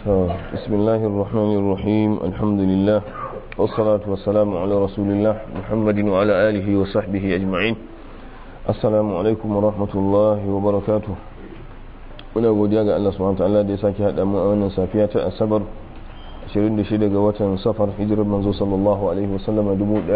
بسم الله الرحمن الرحيم الحمد لله والصلاة والسلام على رسول الله محمد وعلى آله وصحبه أجمعين السلام عليكم ورحمة الله وبركاته muna godiya ga Allah subhanahu wataala da ya sake haɗa mu a wannan safiya ta asabar 26 ga watan safar hijirar manzo sallallahu alaihi wasallama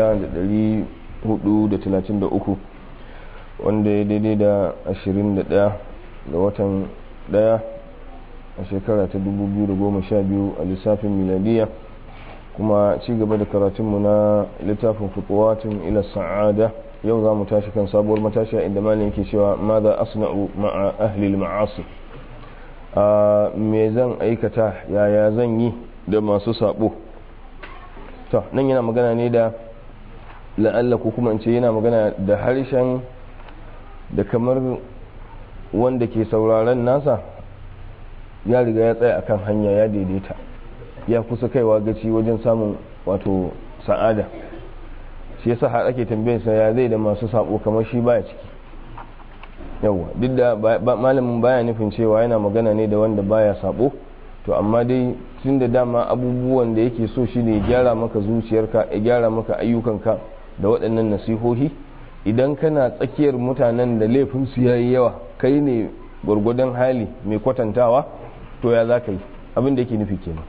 1433 wanda ya daidai da 21 ga watan 1 a shekara ta 2012 a lissafin miladiya kuma ci gaba da karatunmu na littafin fukuwatin ila sa'ada yau za mu tashi kan sabuwar matashiya inda malin yake cewa ma za asna'u ma'a ahlil ma'asi a me zan aikata yaya zan yi da masu sabo to nan yana magana ne da la'alla ko kuma in ce yana magana da harshen da kamar wanda ke sauraron nasa ya riga ya tsaya akan hanya ya daidaita ya kusa kaiwa gaci wajen samun wato sa'ada shi yasa har ake tambayarsa ya zai da masu sabo kamar shi baya ciki yawa duk da malamin baya nufin cewa yana magana ne da wanda baya sabo to amma dai tun da dama abubuwan da yake so shi ne gyara maka zuciyarka ya gyara maka ayyukanka da waɗannan nasihohi idan kana tsakiyar mutanen da laifinsu ya yi yawa kai ne gwargwadon hali mai kwatantawa to ya za ka yi abin da yake nufi kenan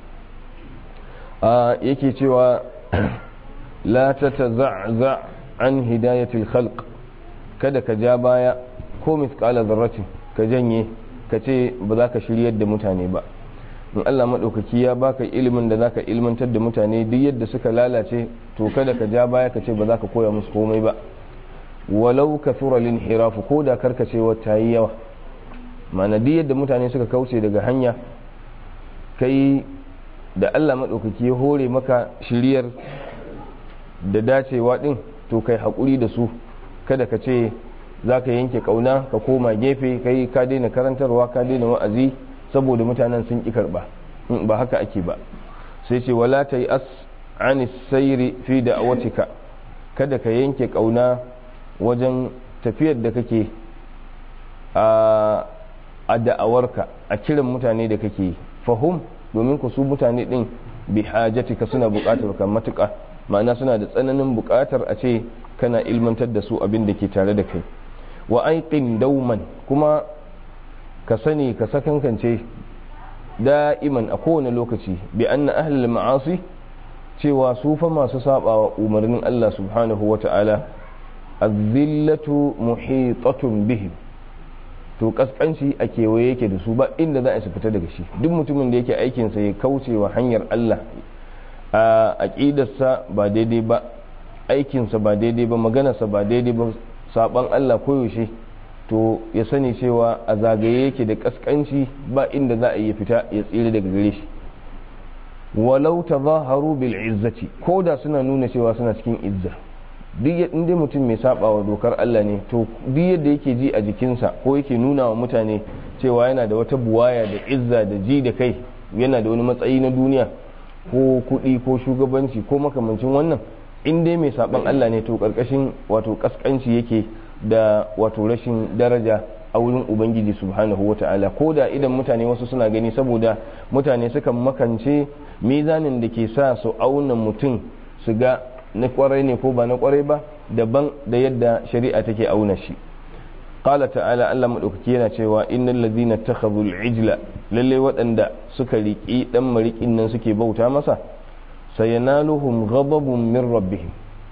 yake cewa la ta ta an hidayatul khalq kada ka ja baya ko misƙala zarratin ka janye ka ce ba za ka shiryar da mutane ba in Allah maɗaukaki ya baka ilimin da zaka ilmantar da mutane duk yadda suka lalace to kada ka ja baya ka ce ba za ka koya musu komai ba walau ka tura lin hirafu ko da karkacewa ta yi yawa ma'ana duk yadda mutane suka kauce daga hanya kai da Allah maɗaukaki ya hore maka shiryar da dacewa ɗin to kai haƙuri da su kada ka ce za ka yanke kauna ka koma gefe kai ka daina karantarwa ka daina wa'azi saboda mutanen sun ƙi karɓa ba haka ake ba sai ce wala ta yi as ani sairi fi da awatika kada ka yanke kauna wajen tafiyar da kake a da'awarka a kiran mutane da kake fahim domin ku su mutane din bi hajatika suna buƙatar ka matuƙa ma'ana suna da tsananin buƙatar a ce kana ilmantar da su abin da ke tare da kai wa aiqin dauman kuma ka sani ka sakankance da'iman a kowane lokaci bi anna ahlul ma'asi cewa su fa masu sabawa umarnin Allah subhanahu wa ta'ala azillatu muhitatun bihim to kaskanci a kewaye yake da su ba inda za a su fita daga shi duk mutumin da yake aikinsa ya kauce wa hanyar Allah a aƙidarsa ba daidai ba aikinsa ba daidai ba maganarsa ba daidai ba saban Allah koyaushe to ya sani cewa a zagaye yake da kaskanci ba inda za a yi fita ya tsere daga gare shi walau tazaharu bil izzati ko da suna nuna cewa suna cikin izza duk inda mutum mai saba wa dokar Allah ne to duk yadda yake ji a jikinsa ko yake nuna wa mutane cewa yana da wata buwaya da izza da ji da kai yana da wani matsayi na duniya ko kuɗi ko shugabanci ko makamancin wannan in dai mai saban Allah ne to karkashin wato kaskanci yake da wato rashin daraja a wurin ubangiji subhanahu wata'ala ko da idan mutane wasu suna gani saboda mutane sukan makance mizanin da ke sa su auna mutum su ga na kwarai ne ko ba na kwarai ba daban da yadda shari'a take auna shi qala ta'ala Allah madaukaki yana cewa innal ladhina takhadhu al-ijla lalle waɗanda suka riki dan marikin nan suke bauta masa sayanaluhum ghadabun min rabbihim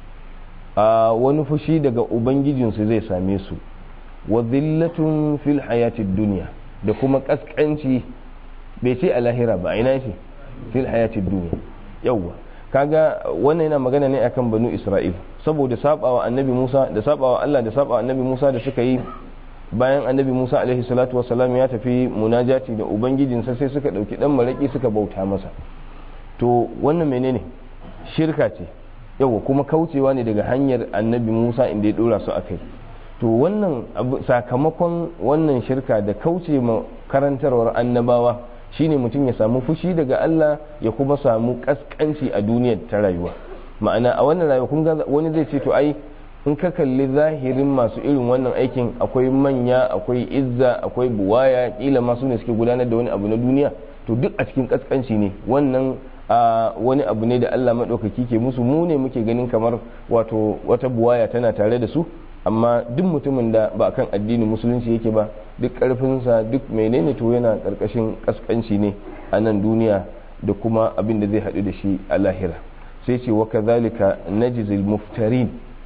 a wani fushi daga ubangijinsu zai same su wa dhillatun fil hayatid dunya da kuma kaskanci bai ce a lahira ba ina ce fil hayatid dunya yawwa kaga wannan yana magana ne akan banu isra'il saboda sabawa annabi musa da sabawa allah da sabawa annabi musa da suka yi bayan annabi musa alaihi salatu wasalam ya tafi munajati da ubangijinsa sai suka dauki dan maraki suka bauta masa to wannan menene shirka ce yawa kuma kaucewa ne daga hanyar annabi musa inda ya dora su akai to wannan sakamakon wannan shirka da kauce ma karantarwar annabawa shine mutum ya samu fushi daga Allah ya kuma samu kaskanci a duniyar ta rayuwa ma'ana a wannan rayuwa kun ga wani zai ce to ai in ka kalli zahirin masu irin wannan aikin akwai manya akwai izza akwai buwaya kila masu ne suke gudanar da wani abu na duniya to duk a cikin kaskanci ne wannan a wani abu ne da Allah maɗaukaki ke musu mu ne muke ganin kamar wato wata buwaya tana tare da su amma duk mutumin da ba kan addinin musulunci yake ba duk ƙarfinsa duk menene to yana ƙarƙashin kaskanci ne a nan duniya da kuma abin da zai haɗu da shi a lahira sai ce wa kazalika najzil muftarin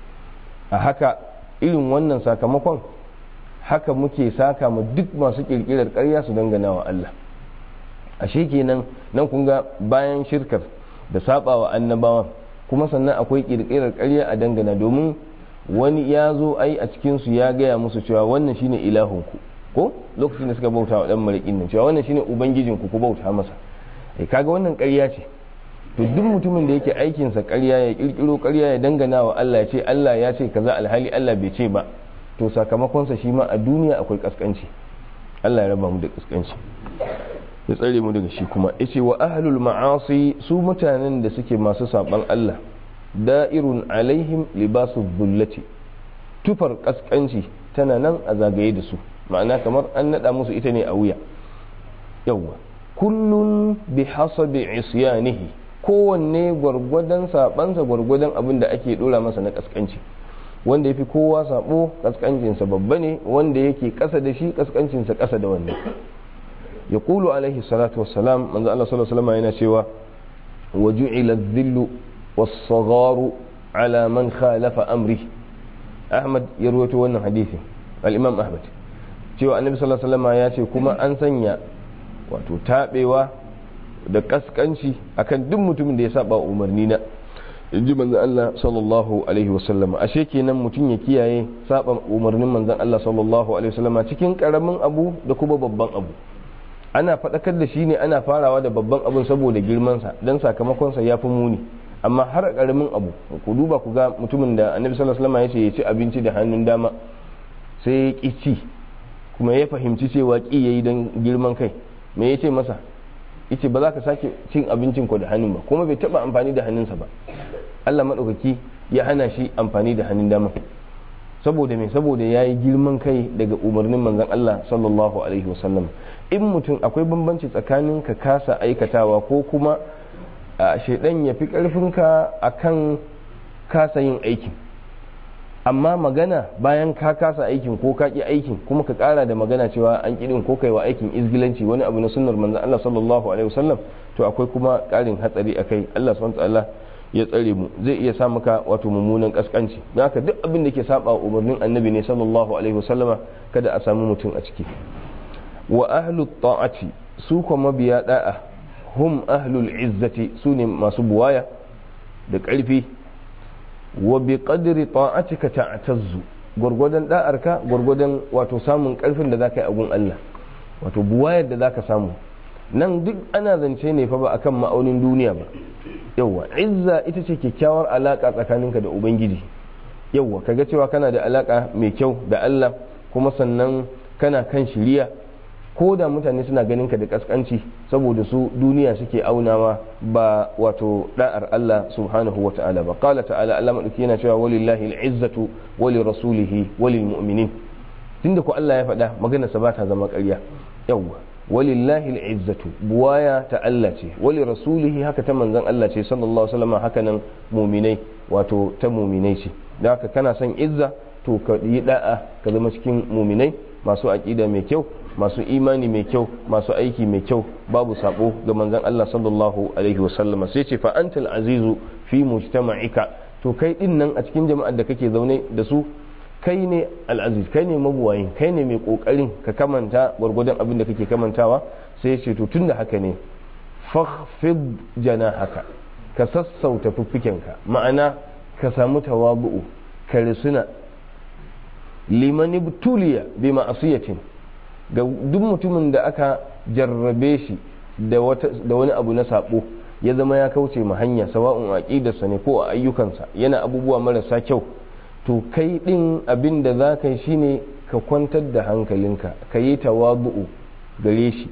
a haka irin wannan sakamakon haka muke saka mu duk masu kirkirar ƙarya su dangana wa Allah ashe kenan nan kun ga bayan shirkar da sabawa annabawan kuma sannan akwai kirkirar ƙarya a dangana domin wani ya zo ai a cikin su ya gaya musu cewa wannan shine ilahunku ko lokacin da suka bauta wa dan marikin nan cewa wannan shine ubangijinku ku bauta masa eh kaga wannan ƙarya ce to duk mutumin da yake aikinsa ƙarya ya kirkiro ƙarya ya dangana wa Allah ya ce Allah ya ce kaza alhali Allah bai ce ba to sakamakonsa shi ma a duniya akwai kaskanci Allah ya raba mu da kaskanci ya tsare mu daga shi kuma yace wa ahlul ma'asi su mutanen da suke masu saban Allah da'irun alaihim libasu dhullati tufar kaskanci tana nan a zagaye da su ma'ana kamar an nada musu ita ne a wuya yawwa kullun bi hasabi isyanihi kowanne gwargwadon sabansa gwargwadon abin da ake dora masa na kaskanci wanda ya fi kowa sabo kaskancinsa babba ne wanda yake kasa da shi kaskancinsa kasa da wannan ya kulu alaihi salatu wassalam manzo Allah sallallahu alaihi wasallam yana cewa wa ju'ila dhillu was-sagharu ala man khalafa amri Ahmad ya rawaito wannan hadisi al-Imam Ahmad cewa Annabi sallallahu alaihi wasallam ya ce kuma an sanya wato tabewa da kaskanci akan duk mutumin da ya saba umarni na inji manzon Allah sallallahu alaihi wasallam ashe kenan mutum ya kiyaye saba umarnin manzon Allah sallallahu alaihi wasallam cikin karamin abu da kuma babban abu ana faɗakar da shi ne ana farawa da babban abun saboda girmansa don sakamakonsa ya fi muni amma har karamin abu ku duba ku ga mutumin da annabi sallallahu alaihi wasallam ya ce ya ci abinci da hannun dama sai ya ki ci kuma ya fahimci cewa ki yayi don girman kai me ya ce masa yace ba za ka sake cin abincin ku da hannun ba kuma bai taba amfani da hannunsa ba Allah madaukaki ya hana shi amfani da hannun dama saboda me saboda yayi girman kai daga umarnin manzon Allah sallallahu alaihi wasallam in mutum akwai bambanci tsakanin ka kasa aikatawa ko kuma shaidan ya fi karfinka akan kasa yin aikin amma magana bayan ka kasa aikin ko ka ki aikin kuma ka kara da magana cewa an kidin ko kai wa aikin izgilanci wani abu na sunnar manzon Allah sallallahu alaihi wasallam to akwai kuma karin hatsari akai Allah subhanahu wa ta'ala ya tsare mu zai iya sa maka wato mummunan kaskanci don haka duk abin da ke saba umarnin annabi ne sallallahu alaihi wasallama kada a samu mutum a ciki wa ahlu ta'ati su kuma mabiya da'a hum ahlul izzati su ne masu buwaya da ƙarfi wa bi qadri ta'atika ta'tazzu gurgudan da'arka gurgudan wato samun ƙarfin da zaka yi a gun Allah wato buwayar da zaka samu nan duk ana zance ne fa ba akan ma'aunin duniya ba yawwa izza ita ce kyakkyawar alaka tsakaninka da ubangiji yawwa kaga cewa kana da alaka mai kyau da Allah kuma sannan kana kan shiriya ko da mutane suna ganin ka da kaskanci saboda su duniya suke aunawa ba wato da'ar Allah subhanahu wa ta'ala ba qala ta'ala Allah madauki yana cewa walillahi al'izzatu wa lirasulihi wa lilmu'minin tunda ko Allah ya faɗa magana sa ba ta zama ƙarya yawwa walillahi al'izzatu buwaya ta Allah ce wali rasulihi haka ta manzon Allah ce sallallahu alaihi wasallam haka nan muminai wato ta muminai ce da haka kana son izza to ka yi da'a ka zama cikin muminai masu aqida mai kyau masu imani mai kyau masu aiki mai kyau babu sabo ga manzon Allah sallallahu alaihi wasallam sai ce fa antal azizu fi mujtama'ika to kai din nan a cikin jama'ar da kake zaune da su kai ne al'aziz kai ne mabuwayin kai ne mai kokarin ka kamanta gwargwadon abin da kake kamantawa sai ya ce to tun da haka ne fakhfid haka ka sassauta fiffikenka ma'ana ka samu tawabu'u ka risuna liman ibtuliya bi ma'asiyatin ga duk mutumin da aka jarrabe shi da wani abu na sabo ya zama ya kauce ma hanya sawa'un aqidarsa ne ko a ayyukansa yana abubuwa marasa kyau to kai ɗin abin da za ka yi shine ka kwantar da hankalinka ka yi tawabu'u gare shi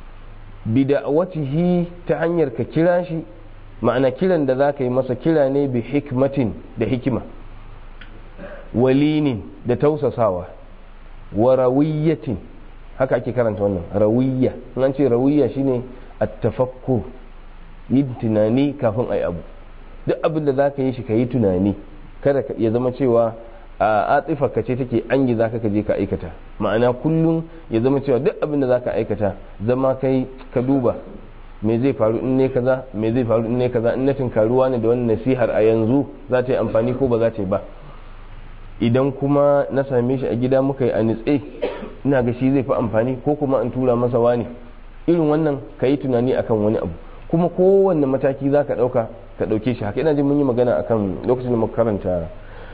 bida'awatihi ta hanyar ka kira shi ma'ana kiran da za ka yi masa kira ne bi hikmatin da hikima walinin da tausasawa wa rawiyatin haka ake karanta wannan rawiyya an ce rawiyya shine at-tafakkur yin tunani kafin ai abu duk abin da zaka yi shi ka yi tunani kada ya zama cewa a atsifarka ce take an yi zaka ka je ka aikata ma'ana kullum ya zama cewa duk abin da zaka aikata zama kai ka duba me zai faru in ne kaza me zai faru in ne kaza in na tinkaruwa ne da wannan nasihar a yanzu za ta yi amfani ko ba za ta yi ba idan kuma na same shi a gida muka yi a nitse ina ga shi zai fi amfani ko kuma in tura masa wani irin wannan ka yi tunani akan wani abu kuma kowanne mataki za ka ɗauka ka ɗauke shi haka ina jin mun yi magana akan lokacin da muka karanta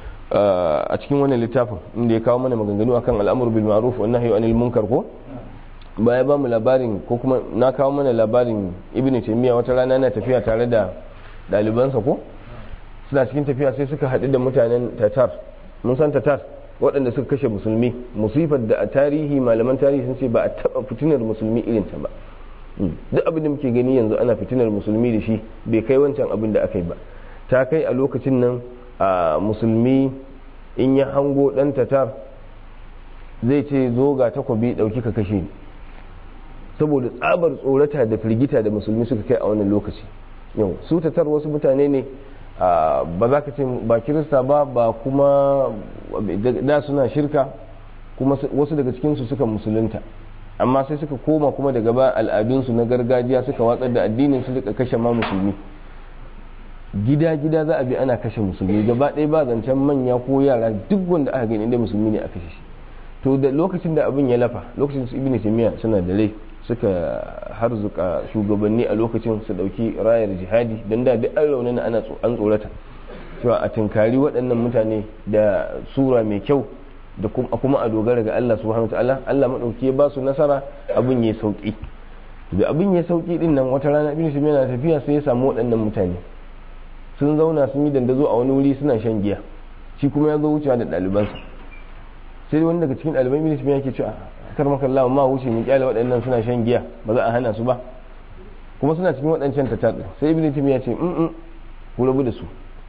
a cikin wannan littafin inda ya kawo mana maganganu akan al'amur bil ma'ruf wa nahyi anil munkar ko baya ba mu labarin ko kuma na kawo mana labarin ibn taymiya wata rana na tafiya tare da ɗalibansa ko suna cikin tafiya sai suka haɗu da mutanen tatar mun san tatar waɗanda suka kashe musulmi musifar da a tarihi malaman tarihi sun ce ba a taɓa fitinar musulmi irin ta ba duk abin da muke gani yanzu ana fitinar musulmi da shi bai kai wancan abin da aka yi ba ta kai a lokacin nan a musulmi in ya hango ɗan tatar zai ce zo ga takobi ɗauki ka kashe ni saboda tsabar tsorata da firgita da musulmi suka kai a wannan lokaci yau su tatar wasu mutane ne ba za ka ce ba kirista ba ba kuma da suna shirka kuma wasu daga cikinsu suka musulunta amma sai suka koma kuma daga ba al'adunsu na gargajiya suka watsar da addinin su suka kashe ma musulmi gida-gida za a bi ana kashe musulmi gaba ɗaya ba zancen manya ko yara duk wanda aka gani inda musulmi ne a kashe shi to da lokacin da abin ya lafa lokacin su ibn taymiya suna da rai suka harzuka shugabanni a lokacin su dauki rayar jihadi don da duk an raunana ana an tsorata cewa a tunkari waɗannan mutane da sura mai kyau da kuma a dogara ga Allah subhanahu ta'ala Allah madauki ya ba su nasara abin ya sauki da abin ya sauki din nan wata rana ibn taymiya na tafiya sai ya samu waɗannan mutane sun zauna sun yi dandazo a wani wuri suna shan giya shi kuma ya zo wucewa da ɗalibansa sai wani daga cikin ɗaliban ibn taymiya yake cewa kar maka Allah ma wuce mu kyale waɗannan suna shan giya ba za a hana su ba kuma suna cikin waɗancan tatar sai ibn taymiya ce in ku rabu da su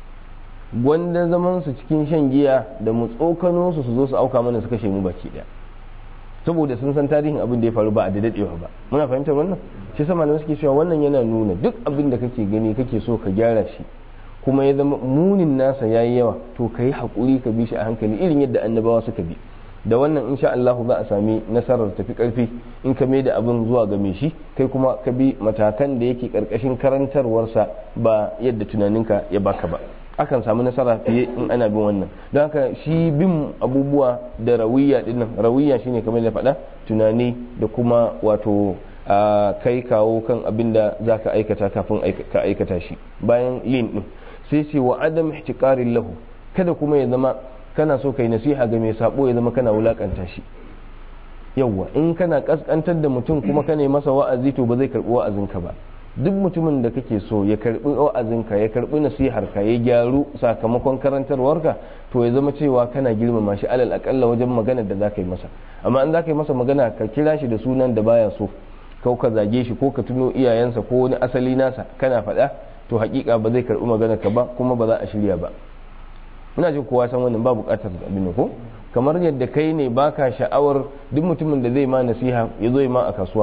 gwanda zaman su cikin shan giya da mu tsokano su su zo su auka mana su kashe mu baki daya saboda sun san tarihin abin da ya faru ba a da dadewa ba muna fahimtar wannan shi sama da suke cewa wannan yana nuna duk abin da kake gani kake so ka gyara shi kuma ya zama munin nasa yayi yawa to ka yi haƙuri ka bi shi a hankali irin yadda annabawa suka bi da wannan insha Allah za a sami nasarar tafi karfi in ka mai da abin zuwa ga mai shi kai kuma ka bi matakan da yake karkashin karantarwarsa ba yadda tunaninka ya baka ba akan samu nasara fiye in ana bin wannan don haka shi bin abubuwa da rawiya dinnan rawiya shine kamar da faɗa tunani da kuma wato kai kawo kan abin da za ka aikata kafin ka aikata shi bayan yin din sai ce wa adam ihtiqarin lahu kada kuma ya zama kana so kai nasiha ga mai sabo ya zama kana wulakanta shi yawwa in kana kaskantar da mutum kuma kana masa wa'azi to ba zai karbi wa'azinka ba duk mutumin da kake so ya karbi wa'azinka ya karbi nasiharka ya gyaru sakamakon karantarwarka to ya zama cewa kana girmama shi alal akalla wajen magana da zaka yi masa amma in zaka yi masa magana ka kira shi da sunan da baya so ko ka zage shi ko ka tuno iyayensa ko wani asali nasa kana faɗa to hakika ba zai karbi magana ka ba kuma ba za a shirya ba ina jin kowa san wannan ba bukatar abin ko kamar yadda kai ne baka sha'awar duk mutumin da zai ma nasiha ya zo ma a kasuwa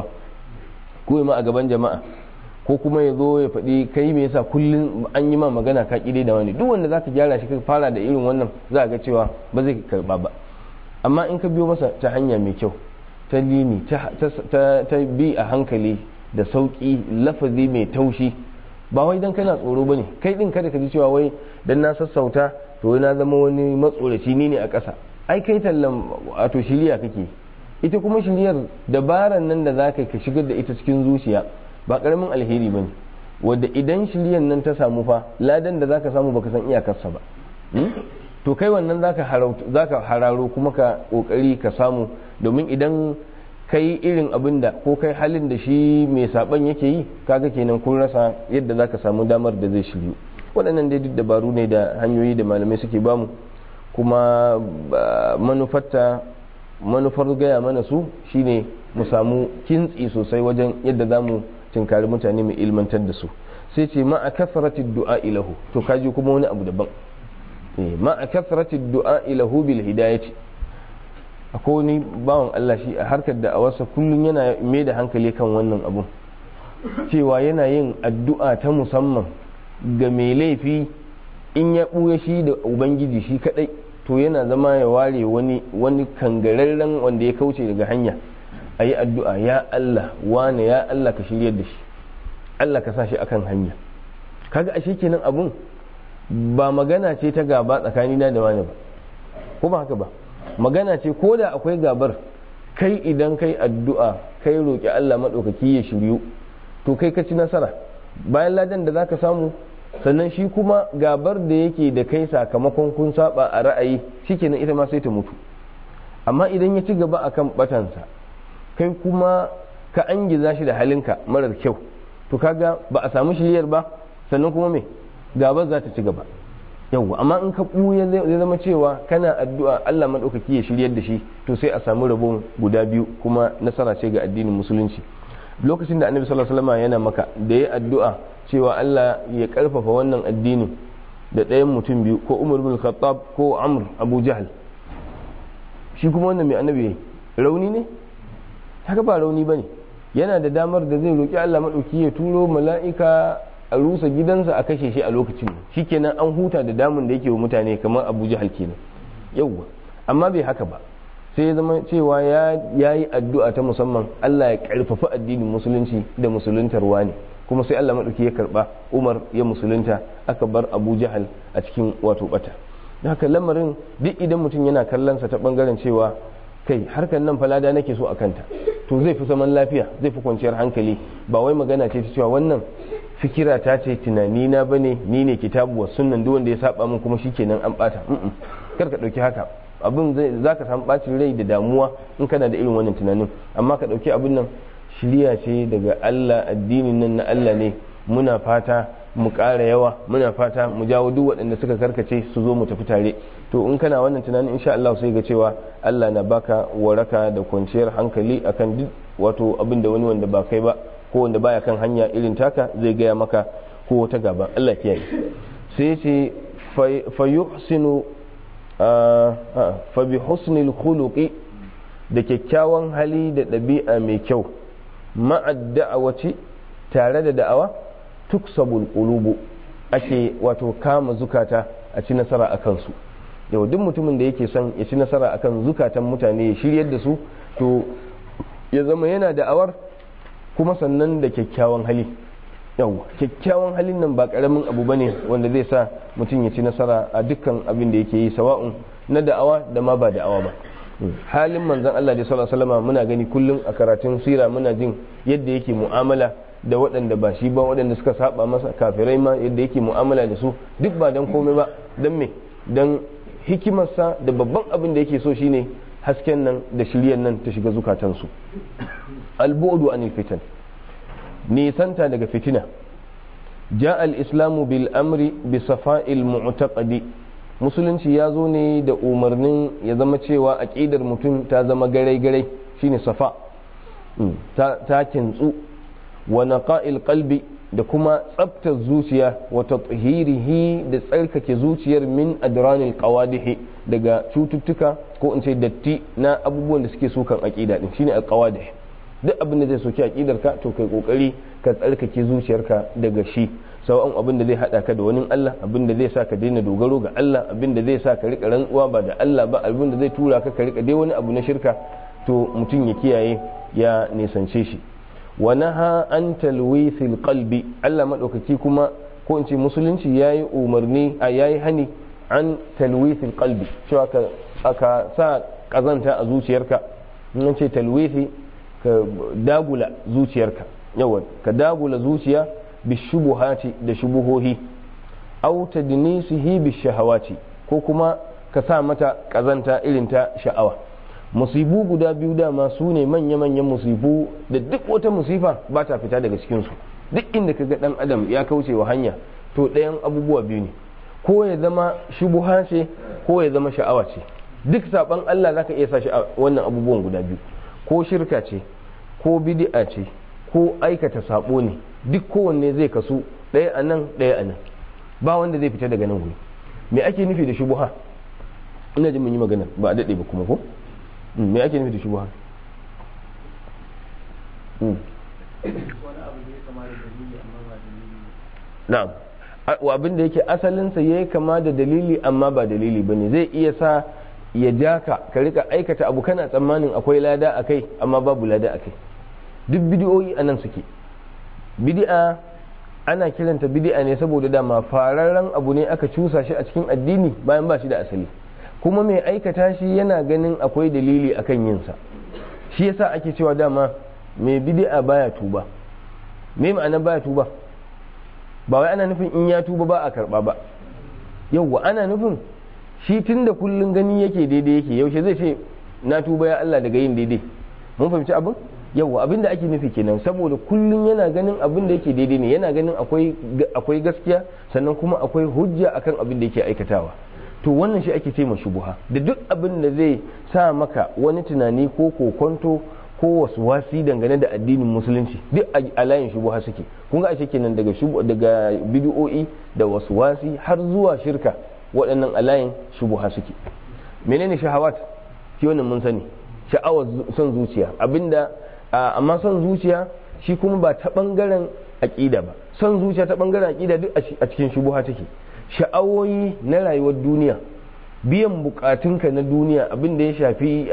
ko ma a gaban jama'a ko kuma ya zo ya faɗi kai me yasa kullum an yi ma magana ka ƙide da wani duk wanda zaka gyara shi ka fara da irin wannan za ga cewa ba zai karba ba amma in ka biyo masa ta hanya mai kyau ta lini ta bi a hankali da sauƙi lafazi mai taushi ba wai dan kana tsoro bane kai din kada ka ji cewa wai dan na sassauta to na zama wani matsoraci ni ne a ƙasa ai kai tallan wato shiriya kake ita kuma shiriyar dabaran nan da zaka ka shigar da ita cikin zuciya ba karamin alheri bane wadda idan shiriyar nan ta samu fa ladan da zaka samu baka san iyakarsa ba to kai wannan zaka zaka hararo kuma ka kokari ka samu domin idan kai irin abin da ko kai halin da shi mai saban yake yi kaga kenan kun rasa yadda zaka samu damar da zai shiryu waɗannan dai duk dabaru ne da hanyoyi da malamai suke bamu kuma manufarta manufar gaya mana su shine mu samu kintsi sosai wajen yadda za mu tinkari mutane mai ilmantar da su sai ce ma a kasarati du'a ilahu to kaji kuma wani abu daban ma a kasarati du'a ilahu bil hidayati akwai wani bawan Allah shi a harkar da a wasa kullum yana mai da hankali kan wannan abun cewa yana yin addu'a ta musamman ga mai laifi in ya ɓuya shi da ubangiji shi kadai to yana zama ya ware wani wani kangararren wanda ya kauce daga hanya a yi addu'a ya Allah wane ya Allah ka shiryar da shi Allah ka sa shi akan hanya kaga ashe kenan abun ba magana ce ta gaba tsakanina da wani ba ko ba haka ba magana ce ko da akwai gabar kai idan kai addu'a kai roƙi Allah maɗaukaki ya shiryu to kai ka ci nasara bayan ladan da zaka samu sannan shi kuma gabar da yake da kai sakamakon kun saba a ra'ayi shikenan ita ma sai ta mutu amma idan ya ci gaba akan batansa kai kuma ka angiza shi da halinka marar kyau to kaga ba a samu shiryar ba sannan kuma me gabar za ta ci gaba yawwa amma in ka ɓuya zai zama cewa kana addu'a Allah maɗaukaki ya shiryar da shi to sai a samu rabon guda biyu kuma nasara ce ga addinin musulunci lokacin da annabi sallallahu alaihi wasallam yana maka da ya addu'a cewa Allah ya karfafa wannan addinin da ɗayan mutum biyu ko Umar bin Khattab ko Amr Abu Jahl shi kuma wannan mai annabi yayi rauni ne haka ba rauni bane yana da damar da zai roki Allah maɗauki ya turo mala'ika a rusa gidansa a kashe shi a lokacin shikenan an huta da damun da yake wa mutane kamar Abu Jahl kenan yauwa amma bai haka ba sai ya zama cewa ya yi addu'a ta musamman Allah ya karfafa addinin musulunci da musuluntarwa ne kuma sai Allah maɗauki ya karɓa Umar ya musulunta aka bar Abu Jahal a cikin wato bata da haka lamarin duk idan mutum yana kallonsa ta ɓangaren cewa kai harkar nan falada nake so a kanta to zai fi zaman lafiya zai fi kwanciyar hankali ba wai magana ce ta cewa wannan fikira ta ce tunani na bane ni ne kitabu wa sunnan duk wanda ya saba min kuma shikenan an bata kar ka dauki haka abin za ka samu bacin rai da damuwa in kana da irin wannan tunanin amma ka dauki abin nan shirya ce daga Allah addinin nan na Allah ne muna fata mu ƙara yawa muna fata mu jawo duk waɗanda suka karkace su zo mu tafi tare to in kana wannan tunanin insha Allah sai ga cewa Allah na baka waraka da kwanciyar hankali akan duk wato abin da wani wanda ba kai ba ko wanda baya kan hanya irin taka zai gaya maka ko wata gaba Allah kiyaye sai ce fa yuhsinu fa bi husnil khuluqi da kyakkyawan hali da ɗabi'a mai kyau ma'ad da'awaci tare da da'awa tuksabul qulubu ake wato kama zukata a ci nasara a kansu yau duk mutumin da yake son ya ci nasara akan zukatan mutane ya shiryar da su to ya zama yana da'awar kuma sannan da kyakkyawan hali yau kyakkyawan halin nan ba karamin abu bane wanda zai sa mutum ya ci nasara a dukkan abin da yake yi sawa'un na da'awa da ma ba da'awa ba halin manzon Allah da sallallahu alaihi wasallam muna gani kullum a karatun sira muna jin yadda yake mu'amala da waɗanda ba shi ba waɗanda suka saba masa kafirai ma yadda yake mu'amala da su duk ba dan komai ba dan me dan hikimarsa da babban abin da yake so shine hasken nan da shiryan nan ta shiga zukatansu albu'du anil fitan nisanta daga fitina ja al-islamu bil amri bi safa'il mu'taqadi musulunci ya zo ne da umarnin ya zama cewa aqidar mutum ta zama garai-garai shine safa ta kintsu wa naqa'il qalbi da kuma tsabtar zuciya wa tathhirihi da tsarkake zuciyar min adranil qawadihi daga cututtuka ko in ce datti na abubuwan da suke sukan aqida din shine alqawadih duk abin da zai soki aqidar ka to kai kokari ka tsarkake zuciyarka daga shi sau'an abin da zai hada ka da wani Allah abin da zai sa ka daina dogaro ga Allah abin da zai sa ka rika rantsuwa ba da Allah ba abin da zai tura ka ka rika dai wani abu na shirka to mutum ya kiyaye ya nisance shi wa naha an talwithil qalbi Allah madaukaki kuma ko in ce musulunci yayi umarni a yayi hani an talwithil qalbi cewa ka aka sa kazanta a zuciyarka in ce talwithi ka dagula zuciyarka yawa ka dagula zuciya bishubuhati da shubuhohi aw tadnisihi bishahawati ko kuma ka sa mata kazanta irin ta sha'awa musibu guda biyu dama su ne manya-manyan musibu da duk wata musifa ba ta fita daga cikinsu duk inda ka ga dan adam ya kauce wa hanya to ɗayan abubuwa biyu ne ko ya zama shubuha ce ko ya zama sha'awa ce duk saban Allah zaka iya sa shi a wannan abubuwan guda biyu ko shirka ce ko bid'a ce ko aikata sabo ne duk kowanne zai kasu ɗaya a nan ɗaya a nan ba wanda zai fita daga nan guri me ake nufi da shubuha ina jin mun yi magana ba a daɗe ba kuma ko me ake nufi da shubuha na'am abin da yake asalinsa ya yi kama da dalili amma ba dalili ba ne zai iya sa ya ja ka ka rika aikata abu kana tsammanin akwai lada a kai amma babu lada a kai duk bidiyoyi a nan suke bidi'a ana kiranta bidi'a ne saboda dama fararren abu ne aka cusa shi a cikin addini bayan ba shi da asali kuma mai aikata shi yana ganin akwai dalili akan yinsa shi yasa ake cewa dama mai bidi'a baya tuba me ma'ana baya tuba ba wai ana nufin in ya tuba ba a karba ba yauwa ana nufin shi tun da kullun gani yake daidai yake yaushe zai ce na tuba ya Allah daga yin daidai mun fahimci abin yauwa abin da ake nufi kenan saboda kullun yana ganin abin da yake daidai ne yana ganin akwai gaskiya sannan kuma akwai hujja akan abin da yake aikatawa to wannan shi ake ce ma shubuha da duk abin da zai sa maka wani tunani ko kokonto ko wasu wasi dangane da addinin musulunci duk a layin shubuha suke kun ga ashe kenan daga daga bid'o'i da wasu wasi har zuwa shirka waɗannan a layin shubuha suke menene shahawat shi wannan mun sani sha'awar son zuciya abinda amma son zuciya shi kuma ba ta bangaren aqida ba son zuciya ta bangaren aqida duk a cikin shubuha take sha'awoyi na rayuwar duniya biyan bukatunka na duniya abinda ya shafi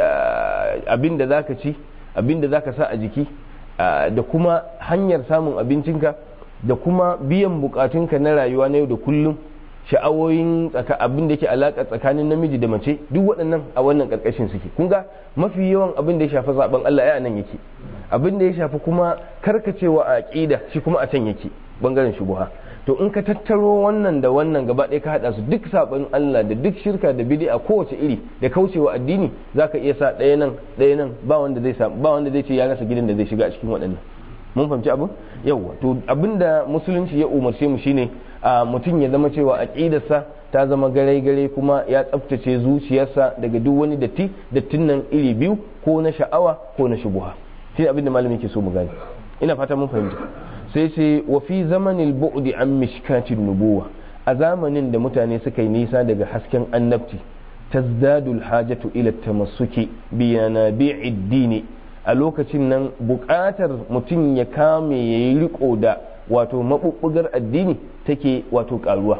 abinda zaka ci abin da za ka sa a jiki da kuma hanyar samun abincinka da kuma biyan bukatunka na rayuwa na yau da kullum sha'awoyin abin da yake alaƙa tsakanin namiji da mace duk waɗannan a wannan ƙarƙashin suke kun ga mafi yawan abin da ya shafi zaben Allah ya nan yake abin da ya shafi kuma karkacewa a aƙida shi kuma a can yake bangaren shubuha to in ka tattaro wannan da wannan gaba ɗaya ka haɗa su duk saɓon Allah da duk shirka da bid'a kowace iri da kaucewa addini zaka iya sa ɗaya nan ɗaya nan ba wanda zai sa ba wanda zai ce ya rasa gidan da zai shiga a cikin waɗannan mun fahimci abin yawa to abinda musulunci ya umarce mu shine a mutum ya zama cewa aqidarsa ta zama gare gare kuma ya tsaftace zuciyarsa daga duk wani datti dattin nan iri biyu ko na sha'awa ko na shubuha shi abinda malami ke so mu gane ina fata mun fahimta sai ce wa fi zamanin bu'di an mishkatin nubuwa a zamanin da mutane suka yi nisa daga hasken annabci tazdadul hajatu ila tamassuki bi yanabi'id dini a lokacin nan buƙatar mutum ya kame ya yi riko da wato maɓuɓɓugar addini take wato ƙaruwa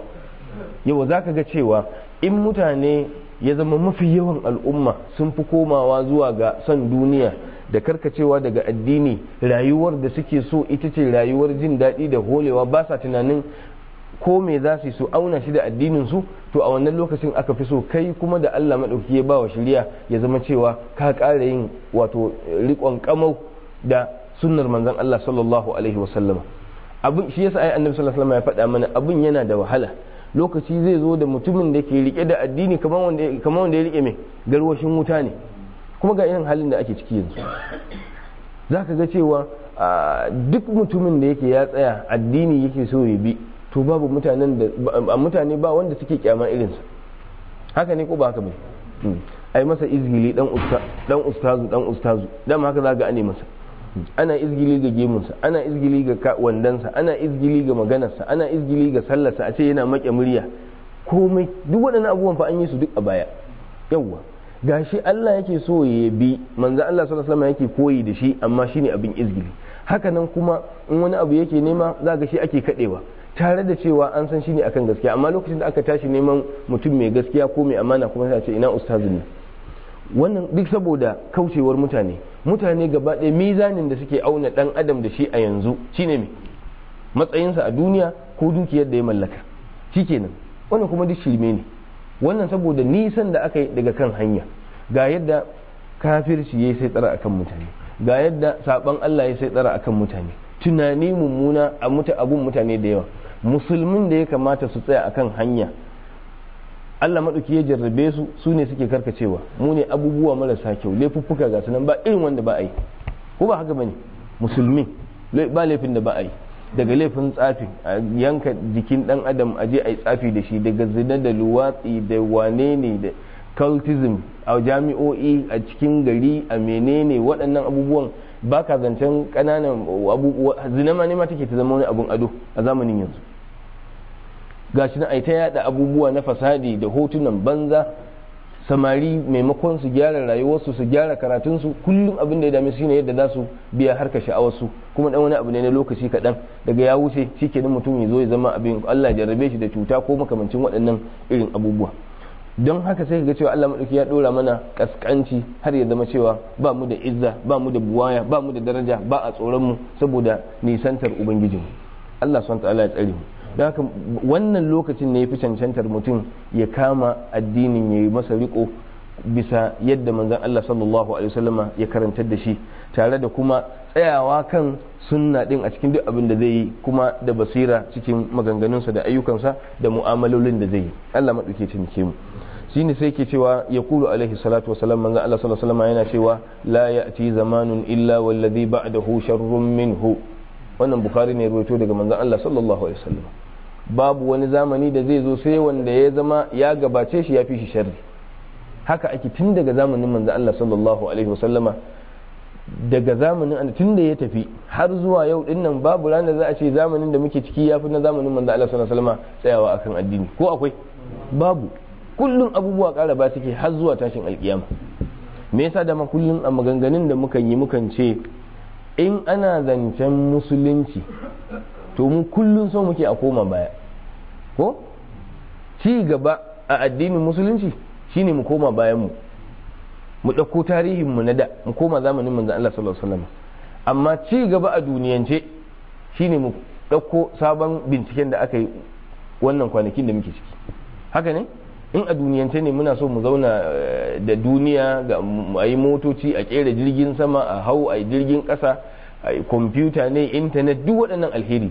yau za ka ga cewa in mutane ya zama mafi yawan al'umma sun fi komawa zuwa ga son duniya da karkacewa daga addini rayuwar da suke so ita ce rayuwar jin daɗi da holewa ba sa tunanin ko me za su su auna shi da addinin su to a wannan lokacin aka fi so kai kuma da Allah maɗauki ya ba wa shirya ya zama cewa ka ƙara yin wato riƙon kamau da sunnar manzon Allah sallallahu alaihi wasallama abin shi yasa ai annabi sallallahu alaihi wasallam ya faɗa mana abin yana da wahala lokaci zai zo da mutumin da ke rike da addini kamar wanda kamar wanda ya rike mai garwashin wuta ne kuma ga irin halin da ake ciki yanzu za ka ga cewa duk mutumin da yake ya tsaya addini yake so ya bi to babu mutanen da mutane ba wanda suke kyama irinsa haka ne ko ba haka bai ai masa izgili dan ustazu dan ustazu dama haka za ga ane masa ana izgili ga gemunsa ana izgili ga wandansa ana izgili ga maganarsa ana izgili ga sallarsa a ce yana maƙe murya komai duk waɗannan abubuwan fa an yi su duk a baya yawwa gashi Allah yake so ya bi manzo Allah sallallahu alaihi wasallam yake koyi da shi amma shine abin izgili haka nan kuma in wani abu yake nema za ga shi ake kadewa tare da cewa an san shine akan gaskiya amma lokacin da aka tashi neman mutum mai gaskiya ko mai amana kuma sai a ce ina ustazu ne wannan duk saboda kaucewar mutane mutane gaba ɗaya mizanin da suke auna dan adam da shi a yanzu shine me matsayinsa a duniya ko dukiyar da ya mallaka shikenan wannan kuma duk shirme ne wannan saboda nisan da aka yi daga kan hanya ga yadda kafirci ya sai tsara akan mutane ga yadda saban Allah ya sai tsara akan mutane tunani mummuna a muta abun mutane da yawa musulmin da ya kamata su tsaya akan hanya Allah maɗauki ya jarrabe su su ne suke karkacewa mu ne abubuwa marasa kyau laifuffuka ga sunan ba irin wanda ba a yi ko ba haka bane musulmi ba laifin da ba a yi daga laifin tsafi a yanka jikin dan adam a je a yi tsafi da shi daga zina da luwatsi da wane ne da cultism a jami'o'i a cikin gari a menene waɗannan abubuwan ba ka zancen ƙananan abubuwa zina ma ne ma take ta zama wani abun ado a zamanin yanzu gashi na ta yada abubuwa na fasadi da hotunan banza samari maimakon su gyara rayuwarsu su gyara karatunsu kullum abin da ya dame su shine yadda za su biya harka sha'awarsu kuma dan wani abu ne na lokaci kaɗan daga ya wuce shikenan mutum ya zo ya zama abin Allah ya jarrabe shi da cuta ko makamancin waɗannan irin abubuwa don haka sai ga cewa Allah madauki ya dora mana kaskanci har ya zama cewa ba mu da izza ba mu da buwaya ba mu da daraja ba a tsoron mu saboda nisantar ubangijinmu Allah subhanahu ta'ala ya tsare mu don haka wannan lokacin ne ya fi cancantar mutum ya kama addinin ya yi masa riko bisa yadda manzon Allah sallallahu alaihi wasallama ya karantar da shi tare da kuma tsayawa kan sunna din a cikin duk abin da zai yi kuma da basira cikin maganganunsa da ayyukansa da mu'amalolin da zai yi Allah maɗauke cinike mu shine sai ke cewa ya kulu alaihi salatu wasalam manzon Allah sallallahu alaihi wasallama yana cewa la ya'ti zamanun illa wallazi ba'dahu sharrun minhu wannan bukhari ne ruwaito daga manzon Allah sallallahu alaihi wasallam babu wani zamani da zai zo sai wanda ya zama ya gabace shi ya fi shi sharri haka ake tun daga zamanin manzon Allah sallallahu alaihi wasallama daga zamanin tun da ya tafi har zuwa yau din nan babu ranar za a ce zamanin da muke ciki ya fi na zamanin manzo Allah sallallahu alaihi wasallam tsayawa akan addini ko akwai babu kullum abubuwa ƙara ba suke har zuwa tashin alkiyama me yasa da ma kullum a maganganun da mukan yi mukan ce in ana zancen musulunci to mu kullum so muke a koma baya ko ci gaba a addinin musulunci shine mu koma bayan mu mu ɗauko tarihin mu na da mu koma zamanin manzon Allah sallallahu alaihi wasallam amma ci gaba a duniyance shine mu ɗauko sabon binciken da aka yi wannan kwanakin da muke ciki haka ne in a duniyance ne muna so mu zauna da duniya ga a yi motoci a kera jirgin sama a hau a yi jirgin ƙasa a yi kwamfuta ne intanet duk waɗannan alheri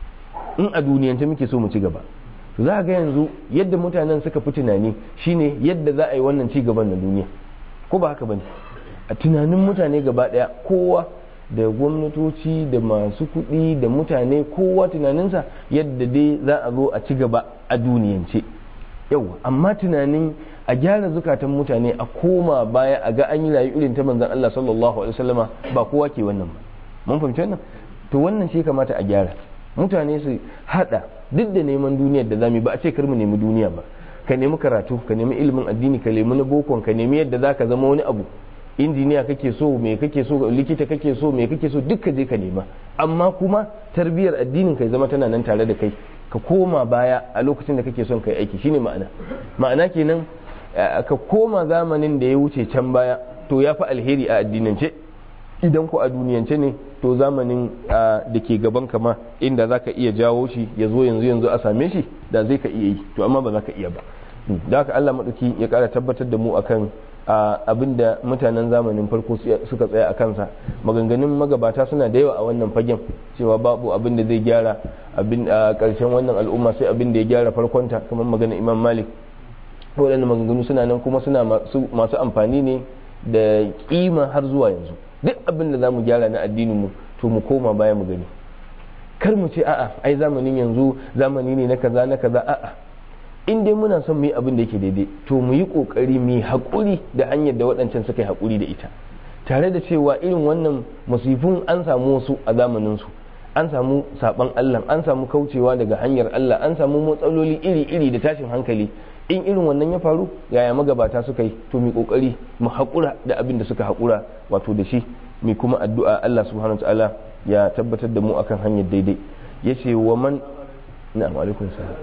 in a duniyance muke so mu ci gaba za ga yanzu yadda mutanen suka fi tunani shine yadda za a yi wannan ci gaban na duniya ko ba haka bane a tunanin mutane gaba daya kowa da gwamnatoci da masu kuɗi da mutane kowa tunaninsa yadda dai za a zo a ci gaba a duniyance yau amma tunanin a gyara zukatan mutane a koma baya a ga an yi rayu irin ta manzon Allah sallallahu alaihi wasallama ba kowa ke wannan ba mun fahimci wannan to wannan shi kamata a gyara mutane su hada duk da neman duniyar da zamu ba a ce kar mu nemi duniya ba ka nemi karatu ka nemi ilimin addini ka nemi na bokon ka nemi yadda za ka zama wani abu injiniya kake so me kake so likita kake so me kake so duk ka je ka nema amma kuma tarbiyar addinin ka zama tana nan tare da kai ka koma baya a lokacin da kake son kai aiki shine ma'ana ma'ana kenan ka koma zamanin da ya wuce can baya to ya fi alheri a addinance idan ko a duniyance ne to zamanin da ke gaban kama inda za ka iya jawo shi ya zo yanzu yanzu a same shi da zai ka iya yi to amma ba za ka iya ba da haka Allah maɗauki ya ƙara tabbatar da mu akan abin da mutanen zamanin farko suka tsaya a kansa maganganun magabata suna da yawa a wannan fagen cewa babu abin da zai gyara abin a ƙarshen wannan al'umma sai abin da ya gyara farkonta kamar maganar imam malik waɗannan maganganu suna nan kuma suna masu amfani ne da kima har zuwa yanzu duk abin da za mu gyara na addinin mu to mu koma baya mu gani kar mu ce a'a ai zamanin yanzu zamani ne na kaza na kaza a'a in dai muna son mu yi abin da yake daidai to mu yi kokari mu yi haƙuri da hanyar da waɗancan suka yi haƙuri da ita tare da cewa irin wannan musifin an samu wasu a zamanin su an samu saban Allah an samu kaucewa daga hanyar Allah an samu matsaloli iri-iri da tashin hankali in irin wannan ya faru yaya magabata suka yi to mu kokari mu haƙura da abin da suka haƙura wato da shi mu kuma addu'a Allah subhanahu ta'ala ya tabbatar da mu akan hanyar daidai yace wa man na'am alaikum salam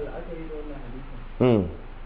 mm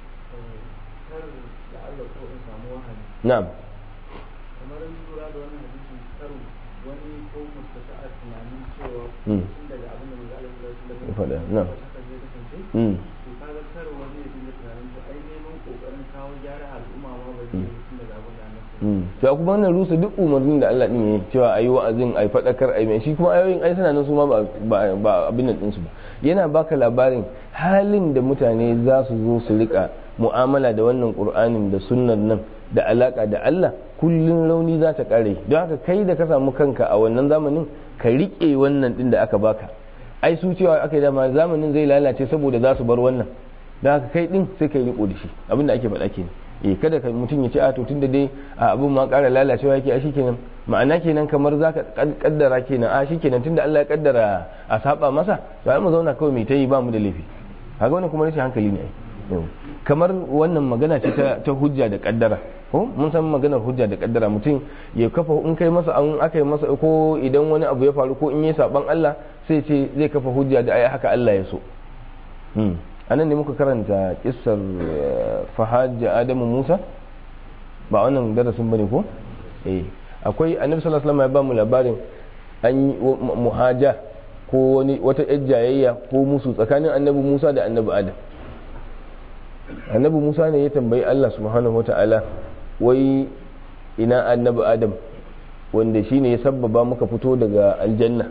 na'am kamar lura da wannan hadisin karo wani ko mustata'a tunanin cewa Mm. tun daga abin da manzo Allah sallallahu alaihi Ya faɗa, wasallam na'am. haka zai kasance mm to kaga kar wani ya dinga tunanin to ai neman kokarin kawo gyara al'umma ma ba zai yi tun daga abin da annabi mm to kuma wannan rusa duk umarnin da Allah din yayi cewa ayi wa'azin ayi fadakar ayi mai shi kuma ayoyin ai suna nan su ma ba ba- ba abin nan ɗinsu ba yana baka labarin halin da mutane za su zo su rika mu'amala da wannan qur'anin da sunnan nan da alaka da Allah kullun rauni za ta kare don haka kai da ka samu kanka a wannan zamanin ka rike wannan din da aka baka ai su cewa aka yi dama zamanin zai lalace saboda za su bar wannan don haka kai din sai kai riko da shi abin da ake faɗa kenan eh kada ka mutum ya ce a to tunda dai a abin ma ƙara lalacewa yake a shikenan ma'ana kenan kamar zaka kaddara kenan a shikenan tunda Allah ya kaddara a saba masa to ai mu zauna kawai mai ta yi ba mu da laifi kaga wannan kuma rashin hankali ne ai yau kamar wannan magana ce ta hujja da kaddara ko mun san maganar hujja da kaddara mutum ya kafa in kai masa an aka yi masa ko idan wani abu ya faru ko in yi saban Allah sai ce zai kafa hujja da ai haka Allah ya so anan ne muka karanta kissar fahajja adamu musa ba wannan darasin bane ko eh akwai annabi sallallahu alaihi wasallam ya ba mu labarin an yi muhaja ko wani wata jayayya ko musu tsakanin annabi musa da annabi adam annabi musa ne ya tambayi allah subhanahu wata'ala wai ina annabi adam wanda shi ne ya sabbaba muka fito daga aljanna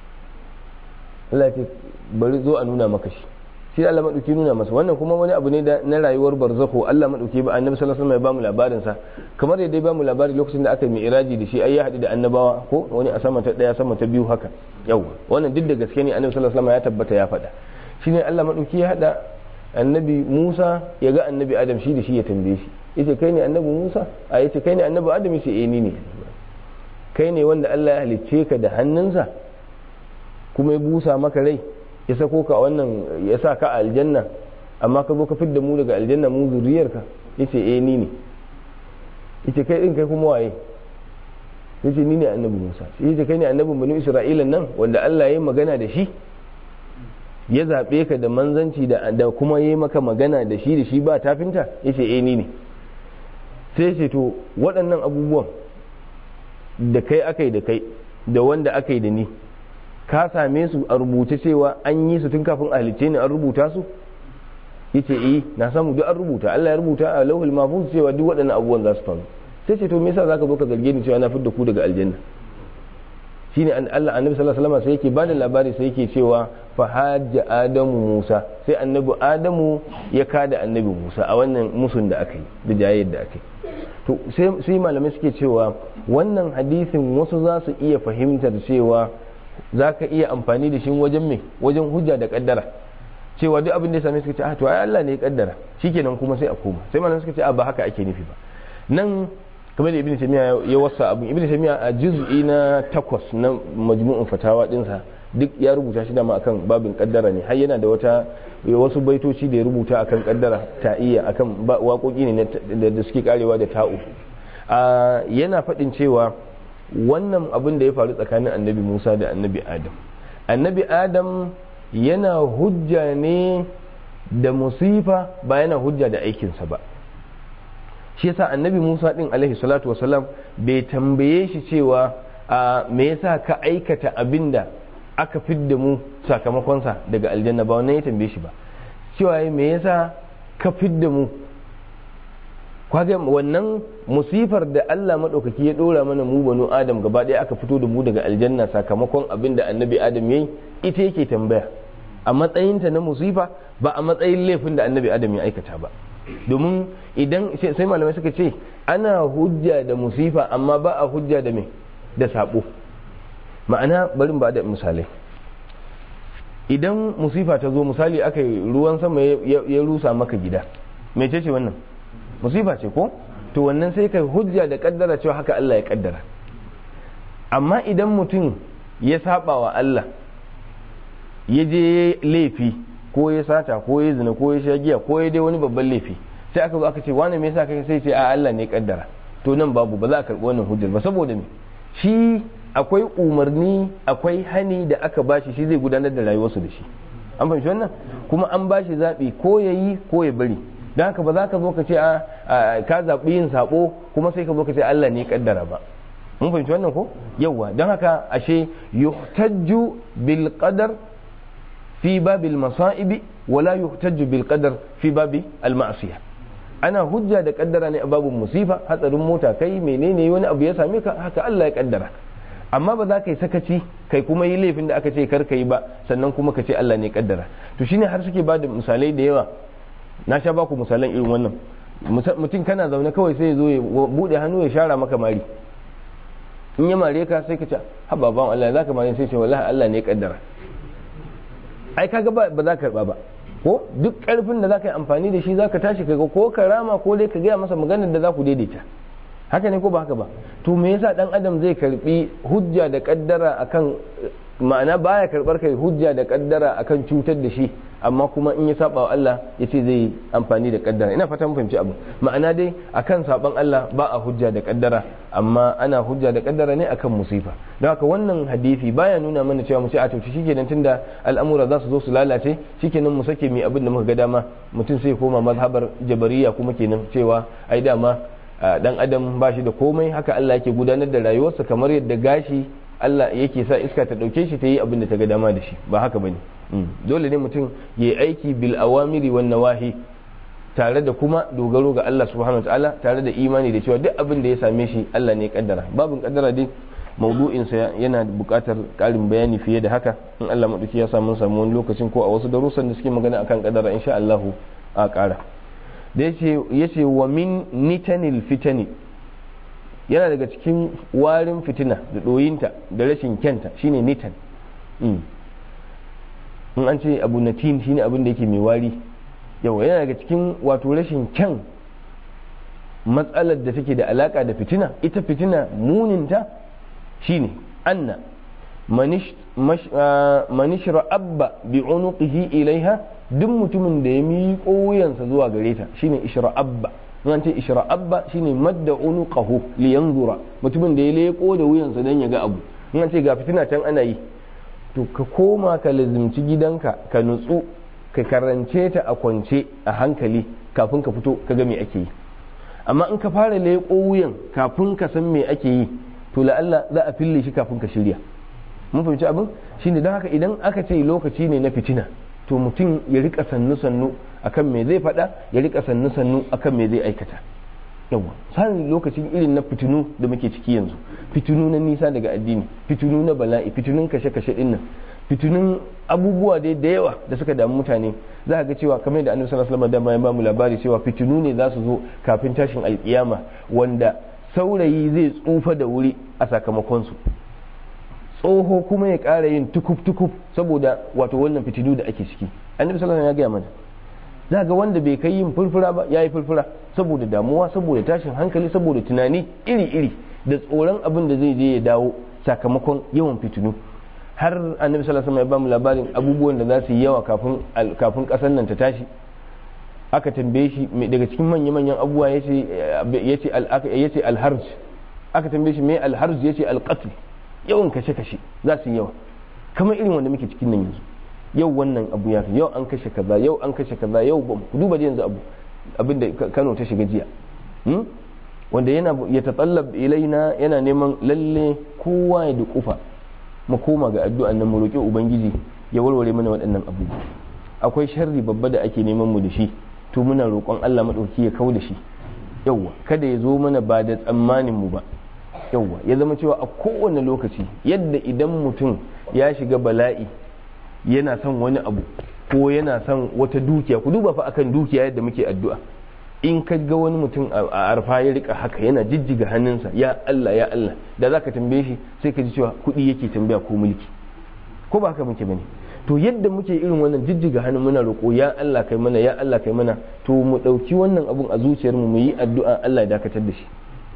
allah ce bari zo a nuna maka shi shi Allah madauki nuna masa wannan kuma wani abu ne na rayuwar barzakho Allah madauki ba annabi sallallahu alaihi wasallam ya bamu labarin sa kamar yadda ya bamu labari lokacin da aka yi iraji da shi ai ya haɗu da annabawa ko wani a sama ta daya sama ta biyu haka yau wannan duk da gaske ne annabi sallallahu alaihi wasallam ya tabbata ya faɗa shine Allah madauki ya hada annabi Musa ya ga annabi Adam shi da shi ya tambaye shi yace kai ne annabi Musa a yace kai ne annabi Adam yace eh ni ne kai ne wanda Allah ya halicce ka da hannunsa kuma ya busa maka rai ya sako ka wannan ya sa ka a aljanna amma ka zo ka fidda mu daga aljanna mu zuriyarka yace eh ni ne yace kai din kai kuma waye yace ni ne annabi Musa yace kai ne annabin banu Isra'ila nan wanda Allah ya yi magana da shi ya zabe ka da manzanci da da kuma yayi maka magana da shi da shi ba tafinta yace eh ni ne sai ce to waɗannan abubuwan da kai akai da kai da wanda akai da ni ka same su a rubuce cewa an yi su tun kafin a halicce ne an rubuta su yace eh na samu duk an rubuta Allah ya rubuta a lauhul mahfuz cewa duk waɗannan abubuwan za su faru sai ce to me yasa zaka zo ka zarge ni cewa na fidda ku daga aljanna shine an Allah annabi sallallahu alaihi wasallam sai yake bada labari sai yake cewa fa hajja adamu Musa sai annabi Adamu ya kada annabi Musa a wannan musun da aka yi da jayayyar da aka yi to sai malamai suke cewa wannan hadisin wasu za su iya fahimtar cewa za ka iya amfani da shi wajen me wajen hujja da kaddara cewa duk abin da ya same suka ce ah to ai Allah ne ya kaddara shikenan kuma sai a koma sai malamai suka ce a ba haka ake nufi ba nan kamar da ibn taymiya ya wasa abin ibn taymiya a juz'i na takwas na majmu'un fatawa dinsa duk ya rubuta shi dama akan babin kaddara ne har yana da wata wasu baitoci da ya rubuta akan kaddara ta iya akan waƙoƙi ne da suke karewa da ta'u yana faɗin cewa wannan abin da ya faru tsakanin annabi musa da annabi adam annabi adam yana hujja ne da musifa ba yana hujja da aikinsa ba shi yasa annabi musa din alaihi salatu wasalam bai tambaye shi cewa a me yasa ka aikata abin da aka fidda mu sakamakonsa daga aljanna ba wannan ya tambaye shi ba cewa me yasa ka fidda mu kwaga wannan musifar da Allah maɗaukaki ya ɗora mana mu banu Adam gaba ɗaya aka fito da mu daga aljanna sakamakon abin da annabi Adam ya yi ita yake tambaya a matsayinta na musifa ba a matsayin laifin da annabi Adam ya aikata ba domin idan sai malamai suka ce ana hujja da musifa amma ba a hujja da me da sabo ma'ana barin ba da misalai idan musifa ta zo misali aka yi ruwan sama ya rusa maka gida mece ce wannan musifa ce ko to wannan sai kai hujja da kaddara cewa haka Allah ya kaddara amma idan mutum ya saba wa Allah ya je laifi ko ya sata ko ya zina ko ya sha giya ko ya dai wani babban laifi sai aka zo aka ce wani me yasa kai sai ce a Allah ne kaddara to nan babu ba za a karbi wannan hujjar ba saboda me shi akwai umarni akwai hani da aka bashi shi zai gudanar da rayuwarsu da shi an fahimci wannan kuma an bashi zaɓi ko ya yi ko ya bari don haka ba za ka zo ka ce a ka zaɓi yin saɓo kuma sai ka zo ka ce Allah ne kaddara ba mun fahimci wannan ko yawwa don haka ashe yuhtajju bil qadar fi babil masa'ibi wala yuhtajju bil qadar fi babi al ma'siyah ana hujja da kaddara ne a babun musifa hatsarin mota kai menene wani abu ya same ka haka Allah ya kaddara amma ba za ka yi sakaci kai kuma yi laifin da aka ce kar ka yi ba sannan kuma ka ce Allah ne kaddara to shine har suke ba da misalai da yawa na sha baku misalan irin wannan mutum kana zaune kawai sai ya zo ya bude hannu ya shara maka mari in ya mare ka sai ka ce haba ban Allah za ka mare sai ce wallahi Allah ne kaddara ai kaga ba ba za ka karba ba ko duk karfin da za ka yi amfani da shi za ka tashi kaga ko ka rama ko dai ka gaya masa maganar da za ku daidaita haka ne ko ba haka ba to me yasa dan adam zai karbi hujja da kaddara akan ma'ana baya karbar kai hujja da kaddara akan cutar da shi amma kuma in ya saba wa Allah ya ce zai amfani da kaddara ina fata mun fahimci abu ma'ana dai akan saban Allah ba a hujja da kaddara amma ana hujja da kaddara ne akan musifa don haka wannan hadisi baya nuna mana cewa mu ce a to shikenan tunda al'amura za su zo su lalace shikenan mu sake mai abin da muka ga dama mutum sai koma mazhabar jabariya kuma kenan cewa ai dama dan adam ba shi da komai haka Allah yake gudanar da rayuwarsa kamar yadda gashi Allah yake sa iska ta dauke shi ta yi abin da ta ga dama da shi ba haka bane dole ne mutum ya yi aiki bil awamiri wan nawahi tare da kuma dogaro ga Allah subhanahu wataala tare da imani da cewa duk abin da ya same shi Allah ne ya kaddara babin kaddara dai maudu'in sa yana buƙatar ƙarin bayani fiye da haka in Allah madauki ya samu samu wani lokacin ko a wasu darussan da suke magana akan kaddara insha Allah a ƙara da yace wa min nitanil fitani yana daga cikin warin fitina da ɗoyinta da rashin kyanta shine nitan in an ce abu natin shine abin da yake mai wari yawa yana daga cikin wato rashin kyan matsalar da take da alaka da fitina ita fitina muninta shine anna manish ra'abba bi unuqihi ilaiha duk mutumin da ya miƙo wuyansa zuwa gare ta shine ishra'abba an ce ishra'abba shine madda unuqahu li yanzura mutumin da ya leko da wuyansa dan ya ga abu an ce ga fitina can ana yi to ka koma ka lazimci gidanka ka nutsu ka karance ta a kwance a hankali kafin ka fito ka ga me ake yi amma in ka fara leko wuyan kafin ka san me ake yi to la'alla za a fille shi kafin ka shirya mun fahimci abin shine don haka idan aka ce lokaci ne na fitina to mutum ya rika sannu sannu akan me zai faɗa ya rika sannu sannu akan me zai aikata yawa sanin lokacin irin na fitinu da muke ciki yanzu fitinu na nisa daga addini fitinu na bala'i fitinun kashe kashe dinnan fitinun abubuwa dai da yawa da suka damu mutane za ga cewa kamar da annabi sallallahu alaihi wasallam ya ba mu labari cewa fitinu ne za su zo kafin tashin alkiyama wanda saurayi zai tsufa da wuri a sakamakon su tsoho kuma ya ƙara yin tukuf tukuf saboda wato wannan fitinu da ake ciki annabi sallallahu alaihi wasallam ya gaya mana za ga wanda bai kai yin furfura ba ya yi furfura saboda damuwa saboda tashin hankali saboda tunani iri-iri da tsoron abin da zai je ya dawo sakamakon yawan fitinu har annabi sallallahu alaihi wasallam ya bamu labarin abubuwan da za su yi yawa kafin kafin kasar nan ta tashi aka tambaye shi daga cikin manya-manyan abubuwa yace yace yace alharj aka tambaye shi me alharj yace alqatl yawan kashe-kashe za su yi yawa kamar irin wanda muke cikin nan yanzu yau wannan abu ya yau an kashe kaza yau an kashe kaza yau ba ku duba yanzu abu abin da Kano ta shiga jiya wanda yana ya tatallab ilaina yana neman lalle kowa ya dukufa mu koma ga addu'an nan mu roki ubangiji ya warware mana waɗannan abubuwa akwai sharri babba da ake neman mu da shi to muna roƙon Allah madauki ya kau da shi yauwa kada ya zo mana ba da tsammanin mu ba yauwa ya zama cewa a kowane lokaci yadda idan mutum ya shiga bala'i yana son wani abu ko yana son wata dukiya ku duba fa akan dukiya yadda muke addu'a in ka ga wani mutum a arfa ya rika haka yana jijjiga hannunsa ya Allah ya Allah da zaka tambaye shi sai ka ji cewa kuɗi yake tambaya ko mulki ko ba haka muke bane to yadda muke irin wannan jijjiga hannu muna roƙo ya Allah kai mana ya Allah kai mana to mu ɗauki wannan abun a zuciyar mu mu yi addu'a Allah ya dakatar da shi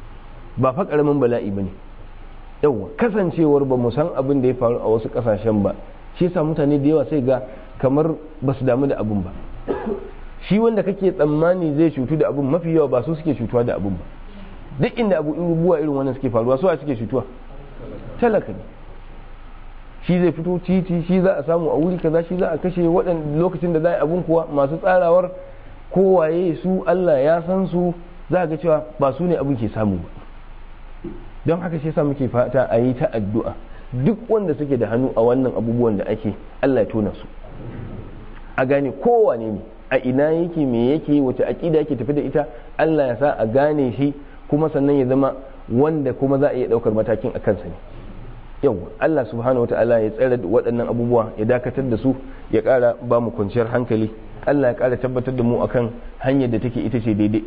ba fa karamin bala'i bane yawa kasancewar ba mu san abin da ya faru a wasu ƙasashen ba shi yasa mutane da yawa sai ga kamar ba su damu da abun ba shi wanda kake tsammani zai cutu da abun mafi yawa ba su suke cutuwa da abun ba duk inda abu abubuwa irin wannan suke faruwa su a suke cutuwa talaka ne shi zai fito titi shi za a samu a wuri kaza shi za a kashe waɗanda lokacin da za a abun kuwa masu tsarawar kowaye su Allah ya san su za ga cewa ba su ne abin ke samu ba don haka shi yasa muke fata a yi ta addu'a duk wanda suke da hannu a wannan abubuwan da ake Allah ya tona su a gane kowane ne a ina yake me yake wace aƙida yake tafi da ita Allah ya sa a gane shi kuma sannan ya zama wanda kuma za a iya ɗaukar matakin a kansa ne yau Allah subhanahu wa ta'ala ya tsare waɗannan abubuwa ya dakatar da su ya ƙara ba mu kwanciyar hankali Allah ya ƙara tabbatar da mu akan hanyar da take ita ce daidai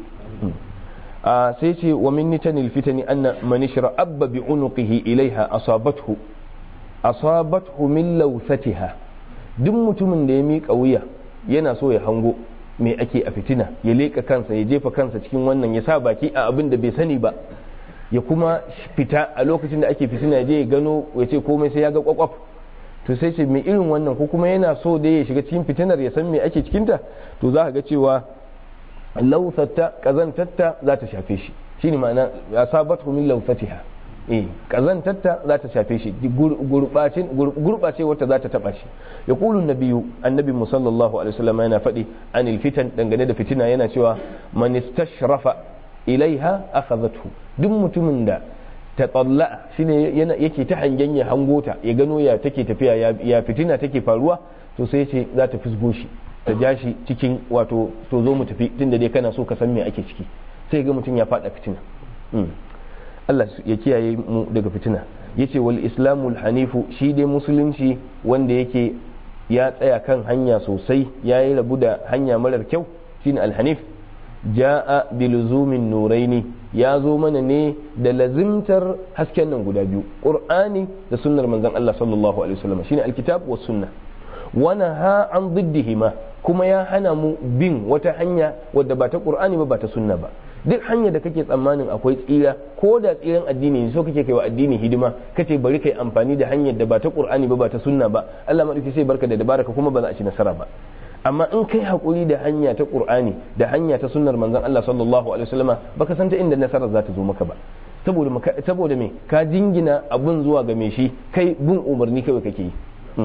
a sai ce wa min nitanil fitani anna man abba bi unuqihi ilaiha asabathu asabathu min lawsatiha duk mutumin da ya miƙa wuya yana so ya hango me ake a fitina ya leƙa kansa ya jefa kansa cikin wannan ya sa baki a abin da bai sani ba ya kuma fita a lokacin da ake fitina ya je ya gano ya ce komai sai ya ga kwakwaf to sai ce mai irin wannan ko kuma yana so da ya shiga cikin fitinar ya san me ake cikinta to za ka ga cewa lausata kazantatta za ta shafe shi shine ma'ana ya sabatu min lausatiha eh kazantatta za ta shafe shi gurbacin gurbace wata za ta taba shi ya kulun nabiyu annabi musallallahu alaihi wasallam yana faɗi anil fitan dangane da fitina yana cewa man istashrafa ilaiha akhadhathu duk mutumin da ta tsalla shine yana yake ta hangen ya hangota ya gano ya take tafiya ya fitina take faruwa to sai ce za ta fisgo shi ta ja shi cikin wato to zo mu tafi tunda dai kana so ka san me ake ciki sai ga mutum ya fada fitina Allah ya kiyaye mu daga fitina yace wal islamul hanifu shi dai musulunci wanda yake ya tsaya kan hanya sosai ya yi rabu da hanya marar kyau shine alhanif ja'a biluzumin nuraini ya zo mana ne da lazimtar hasken nan guda biyu qur'ani da sunnar manzon Allah sallallahu alaihi wasallam shine alkitab was sunna wana ha an diddihima kuma ya hana mu bin wata hanya wadda ba ta qur'ani ba ba ta sunna ba duk hanya da kake tsammanin akwai tsira ko da tsiran addini ne so kake kai wa addini hidima kace bari kai amfani da hanyar da ba ta qur'ani ba ba ta sunna ba Allah madauki sai barka da dabaraka kuma ba za a ci nasara ba amma in kai hakuri da hanya ta qur'ani da hanya ta sunnar manzon Allah sallallahu alaihi wasallama baka san ta inda nasara za ta zo maka ba saboda saboda me ka jingina abun zuwa ga me shi kai bin umarni kawai kake yi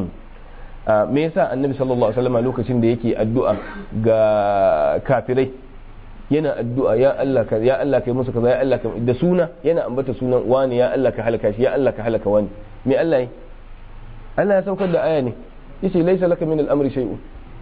me yasa annabi sallallahu alaihi wasallama lokacin da yake addu'a ga kafirai yana addu'a ya Allah ka ya Allah kai musu kaza ya Allah ka da suna yana ambata sunan wani ya Allah ka halaka shi ya Allah ka halaka wani me Allah yi Allah ya saukar da aya ne yace laysa laka min al-amri shay'un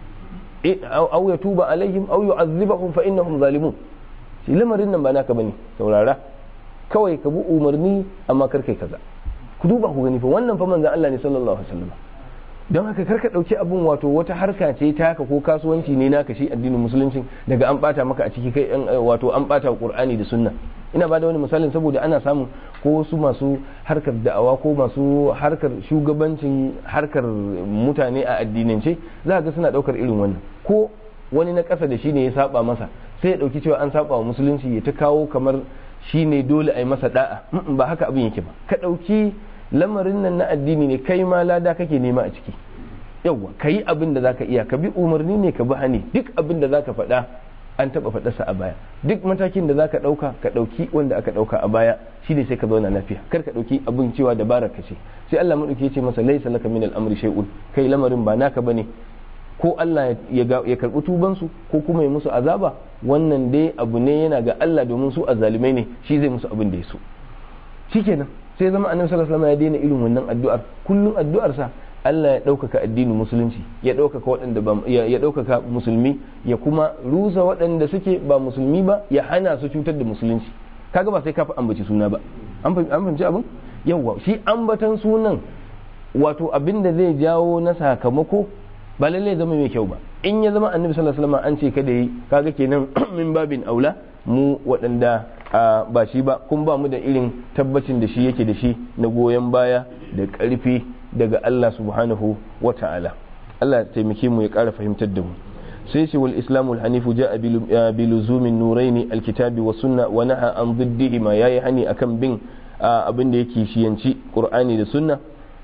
aw yatuba alaihim aw yu'adhibahum fa innahum zalimun shi lamarin nan ba naka bane saurara kawai ka bi umarni amma kar kai kaza ku duba ku gani fa wannan fa manzon Allah ne sallallahu alaihi wasallam don haka karka ɗauki abun wato wata harka ce ta haka ko kasuwanci ne naka shi addinin musulunci daga an bata maka a ciki kai wato an bata qur'ani da sunna ina ba da wani misalin saboda ana samun ko su masu harkar da'awa ko masu harkar shugabancin harkar mutane a addinance za ga suna ɗaukar irin wannan ko wani na ƙasa da shi ne ya saba masa sai ya ɗauki cewa an saba wa musulunci ya ta kawo kamar shi ne dole a yi masa da'a ba haka abin yake ba ka ɗauki lamarin nan na addini ne kai ma lada kake nema a ciki yawwa ka yi abin da zaka iya ka bi umarni ne ka bi hani duk abin da zaka faɗa an taɓa faɗarsa a baya duk matakin da zaka ɗauka ka ɗauki wanda aka ɗauka a baya shi ne sai ka zauna lafiya kar ka ɗauki abin cewa dabara ka ce sai Allah maɗauki ya ce masa laisa laka min al'amri shay'un kai lamarin ba naka bane ko Allah ya karɓi tubansu ko kuma ya musu azaba wannan dai abu ne yana ga Allah domin su azzalumai ne shi zai musu abin da ya so shikenan sai zama annabi sallallahu alaihi wasallam ya daina irin wannan addu'ar kullum addu'ar sa Allah ya ɗaukaka addinin musulunci ya ɗaukaka waɗanda ba ya ɗaukaka musulmi ya kuma rusa waɗanda suke ba musulmi ba ya hana su cutar da musulunci kaga ba sai ka ambaci suna ba an fahimci abin yawa shi ambatan sunan wato abin da zai jawo na sakamako ba lalle zama mai kyau ba in ya zama annabi sallallahu alaihi wasallam an ce kada yi kaga kenan min babin aula mu waɗanda ba shi ba kun ba mu da irin tabbacin da shi yake da shi na goyon baya da ƙarfi daga Allah subhanahu wa ta'ala Allah ya taimake mu ya ƙara fahimtar da mu sai ce wal islamu hanifu ja'a bi luzumin nuraini alkitabi wa sunna wa naha an diddihi ma yayi hani akan bin abin da yake shiyanci qur'ani da sunna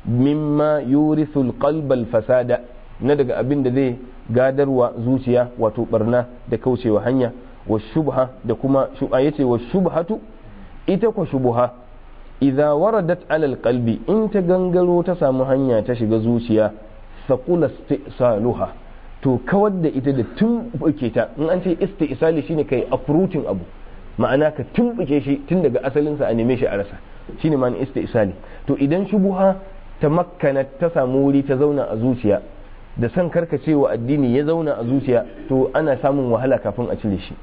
mimma yurithul qalbal fasada na daga abin da zai gadarwa zuciya wato barna da kaucewa hanya wa shubha da kuma shubha yace wa shubhatu ita ko shubha idza waradat ala alqalbi in ta gangaro ta samu hanya ta shiga zuciya saqula istisaluha to kawar da ita da tumbuke ta in an ce istisali shine kai uprooting abu ma'ana ka tumbuke shi tun daga asalinsa a neme shi a rasa shine ma'ana istisali to idan shubuha ta makkana ta samu wuri ta zauna a zuciya da san karkacewa addini ya zauna a zuciya to ana samun wahala kafin a cire shi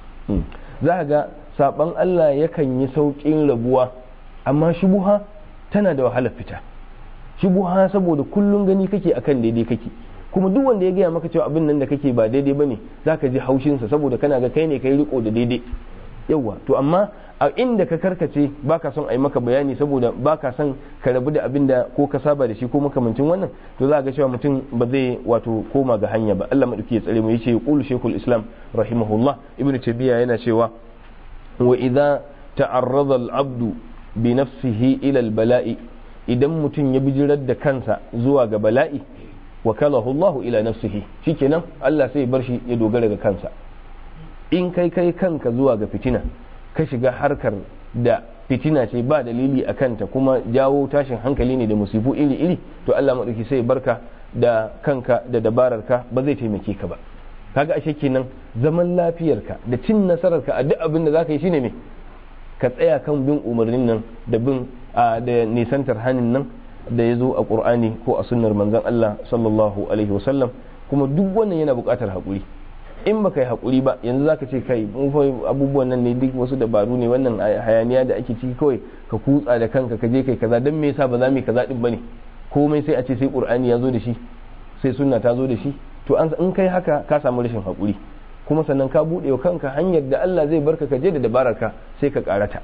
za ga saban Allah yakan yi sauƙin rabuwa amma shubuha tana da wahalar fita shubuha saboda kullum gani kake akan daidai kake kuma duk wanda ya gaya maka cewa abin nan da kake ba daidai bane zaka ji haushinsa saboda kana ga kai ne kai riko da daidai yawa to amma a inda ka karkace baka son a yi maka bayani saboda baka son ka rabu da abin da ko ka saba da shi ko makamancin wannan to za ga cewa mutum ba zai wato koma ga hanya ba Allah madauki ya tsare mu yace qul shaykhul islam rahimahullah ibnu tabiya yana cewa wa idza ta'arrada al-abdu bi nafsihi ila al-bala'i idan mutum ya bijirar da kansa zuwa ga bala'i wakalahu Allah ila nafsihi shikenan Allah sai ya bar shi ya dogara ga kansa in kai kai kanka zuwa ga fitina ka shiga harkar da fitina ce ba dalili a kanta kuma jawo tashin hankali ne da musifu iri-iri to Allah maɗauki sai barka da kanka da dabararka ba zai taimake ka ba kaga ashe kenan zaman lafiyarka da cin nasararka a duk abin da zaka yi shine me ka tsaya kan bin umarnin nan da bin da nisantar hanin nan da ya zo a qur'ani ko a sunnar manzon Allah sallallahu alaihi wasallam kuma duk wannan yana buƙatar haƙuri in baka yi haƙuri ba yanzu zaka ce kai abubuwan nan ne duk wasu dabaru ne wannan hayaniya da ake ciki kawai ka kutsa da kanka ka je kai kaza dan me yasa ba za mu yi kaza din bane komai sai a ce sai qur'ani ya zo da shi sai sunna ta zo da shi to an in kai haka ka samu rashin haƙuri kuma sannan ka buɗe wa kanka hanyar da Allah zai barka ka je da dabararka sai ka karata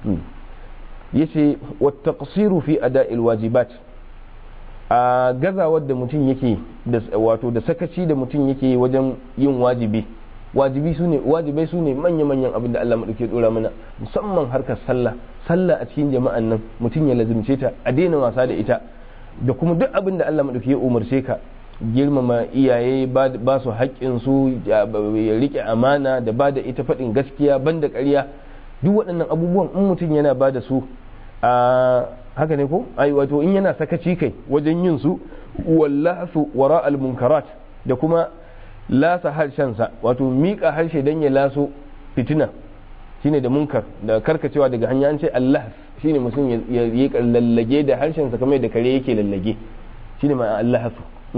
yace wa taqsiru fi ada'il wajibat a gazawar da mutum yake wato da sakaci da mutum yake wajen yin wajibi wajibi su ne wajibai su ne manya-manyan abin da Allah maɗauke dora mana musamman harkar sallah sallah a cikin jama'an nan mutum ya lazimce ta a daina wasa da ita da kuma duk abin da Allah maɗauke ya umarce ka girmama iyaye ba su haƙƙin su ya rike amana da ba da ita faɗin gaskiya banda ƙarya duk waɗannan abubuwan in mutum yana ba da su a haka ne ko ai wato in yana sakaci kai wajen yin su wallasu wara al munkarat da kuma lasa harshensa wato miƙa harshe dan ya laso fitina shine da munkar da karkacewa daga hanya an ce Allah shine mutum ya yi lallage da harshensa kamar da kare yake lallage shine ma Allah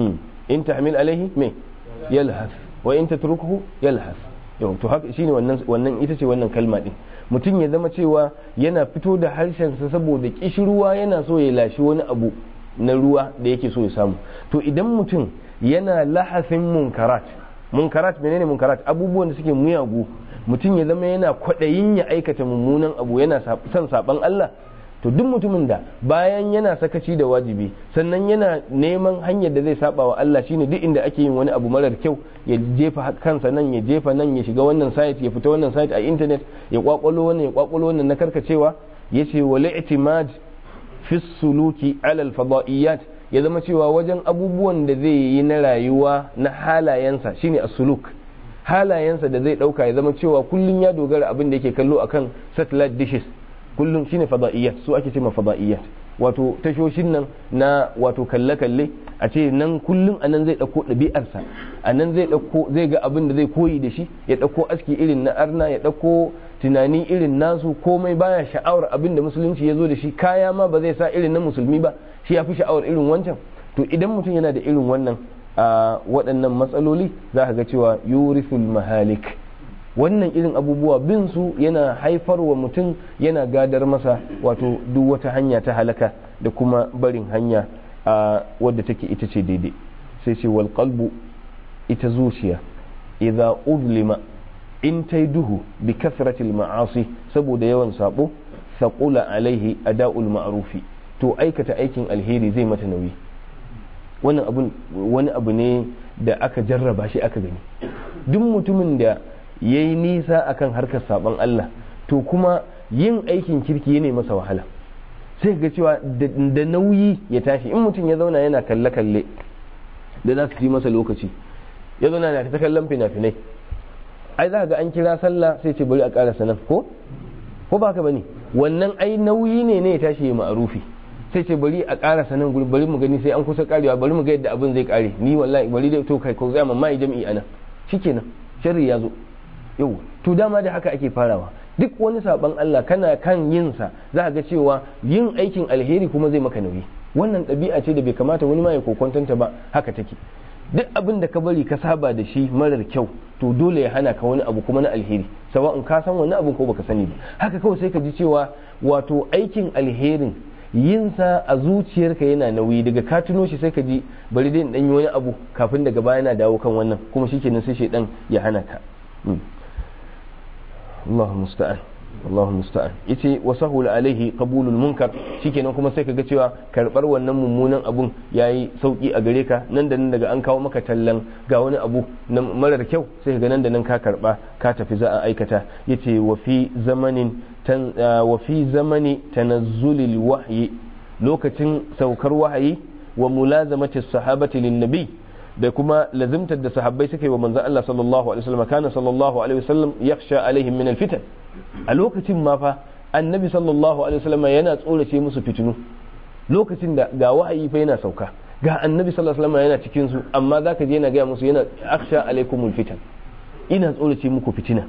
in tahmil alaihi me yalhas wa in tatrukuhu yalhas yau to haka shine wannan wannan ita ce wannan kalma din mutum ya zama cewa yana fito da harshensa saboda kishirwa yana so ya lashi wani abu na ruwa da yake so ya samu to idan mutum yana lahasin munkarat munkarat menene munkarat abubuwan da suke muyagu mutum ya zama yana kwaɗayin ya aikata mummunan abu yana son saban Allah to duk mutumin da bayan yana sakaci da wajibi sannan yana neman hanyar da zai saba wa Allah shine duk inda ake yin wani abu marar kyau ya jefa kansa nan ya jefa nan ya shiga wannan site ya fita wannan site a internet ya kwakwalo wannan ya kwakwalo wannan na karkacewa yace wal i'timad fi suluki ala al fadaiyat ya zama cewa wajen abubuwan da zai yi na rayuwa na halayensa shine as-suluk halayensa da zai dauka ya zama cewa kullun ya dogara abin da yake kallo akan satellite dishes kullum shine fada'iyat su ake cewa fada'iyat wato tashoshin nan na wato kalle-kalle a ce nan kullum a nan zai ɗauko ɗabi'arsa a nan zai ɗauko zai ga abin da zai koyi da shi ya ɗauko aski irin na arna ya ɗauko tunani irin nasu komai baya sha'awar abin da musulunci ya zo da shi kaya ma ba zai sa irin na musulmi ba shi ya fi sha'awar irin wancan to idan mutum yana da irin wannan a waɗannan matsaloli za ka ga cewa yurithul mahalik wannan irin abubuwa bin su yana haifar wa mutum yana gadar masa wato duk wata hanya ta halaka da kuma barin hanya a wadda take ita ce daidai sai ce wal qalbu ita zuciya idza uzlima in tai duhu bi kasratil ma'asi saboda yawan sabo saqula alaihi ada'ul ma'rufi to aikata aikin alheri zai mata nauyi wannan abun wani abu ne da aka jarraba shi aka gani duk mutumin da ya yi nisa akan harkar saban Allah to kuma yin aikin kirki ya masa wahala sai ga cewa da nauyi ya tashi in mutum ya zauna yana kalle-kalle da za su fi masa lokaci ya zauna na ta kallon fina-finai ai za ga an kira sallah sai ce bari a ƙara sanan ko ko ba ka bane wannan ai nauyi ne ne ya tashi ya ma'arufi sai ce bari a ƙara sanan guri bari mu gani sai an kusa karewa bari mu ga yadda abin zai kare ni wallahi bari dai to kai ko zai mamma jami'i ana shikenan sharri ya zo yau to dama da haka ake farawa duk wani saban Allah kana kan yin sa za ga cewa yin aikin alheri kuma zai maka nauyi wannan ɗabi'a ce da bai kamata wani ma ya kokontanta ba haka take duk abin da ka bari ka saba da shi marar kyau to dole ya hana ka wani abu kuma na alheri sawa'un ka san wani abu ko baka sani ba haka kawai sai ka ji cewa wato aikin alherin yin sa a zuciyarka yana nauyi daga ka tuno shi sai ka ji bari dai in dan yi wani abu kafin daga baya na dawo kan wannan kuma shikenan sai shedan ya hana ka Allah musta'an Allah musta'an yace wa sahul alaihi qabulul munkar shikenan kuma sai kaga cewa karbar wannan mummunan abun yayi sauki a gare ka nan da nan daga an kawo maka tallan ga wani abu na marar kyau sai kaga nan da nan ka karba ka tafi za a aikata yace wa fi zamanin tan wa fi zamani tanazzulil wahyi lokacin saukar wahayi wa mulazamati sahabati lin nabi da kuma lazimtar da sahabbai suka yi wa manzon Allah sallallahu alaihi wasallam kana sallallahu alaihi wasallam yakhsha alaihim min alfitan a lokacin ma fa annabi sallallahu alaihi wasallam yana tsorace musu fitinu lokacin da ga wahayi fa yana sauka ga annabi sallallahu alaihi wasallam yana cikin su amma zaka je yana ga musu yana akhsha alaikumul fitan ina tsorace muku fitina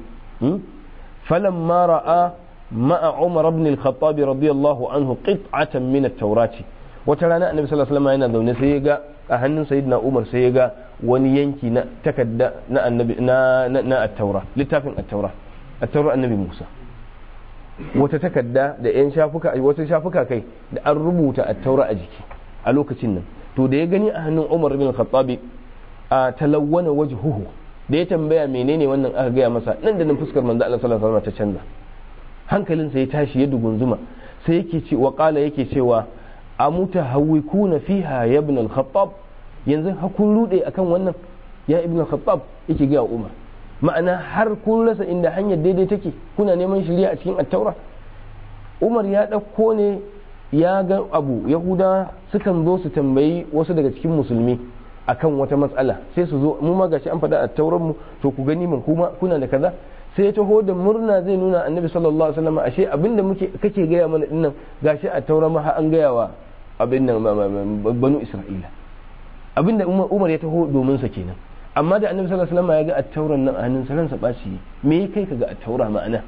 falamma ra'a ma'a Umar ibn al-Khattab radiyallahu anhu qit'atan min at-Taurati wata rana annabi sallallahu alaihi wasallam yana zaune sai ya ga a hannun sayyidina Umar sai ya ga wani yanki na takadda na annabi na na at-Taura littafin at-Taura at-Taura annabi Musa wata takadda da yan shafuka wata shafuka kai da an rubuta at-Taura a jiki a lokacin nan to da ya gani a hannun Umar ibn al-Khattab a talawwana wajhuhu da ya tambaya menene wannan aka gaya masa nan da nan fuskar manzo Allah sallallahu alaihi wasallam ta canza hankalinsa ya tashi ya dugunzuma sai yake ce wa qala yake cewa amuta hawikuna fiha ya ibn al-khattab yanzu ha kun rude akan wannan ya ibn al-khattab yake ga umar ma'ana har kun rasa inda hanyar daidai take kuna neman shari'a a cikin at-taura umar ya dauko ne ya ga abu yahuda sukan zo su tambayi wasu daga cikin musulmi akan wata matsala sai su zo mu ma gashi an faɗa a tauran mu to ku gani mun kuma kuna da kaza sai ya taho da murna zai nuna annabi sallallahu alaihi wasallam ashe abinda muke kake gaya mana dinnan gashi a tauran ma an gaya wa abin nan banu isra'ila abinda umar ya taho domin sa kenan amma da annabi sallallahu alaihi wasallam ya ga at-tauran nan a hannun sa ransa baci me kai ka ga at-taura ma'ana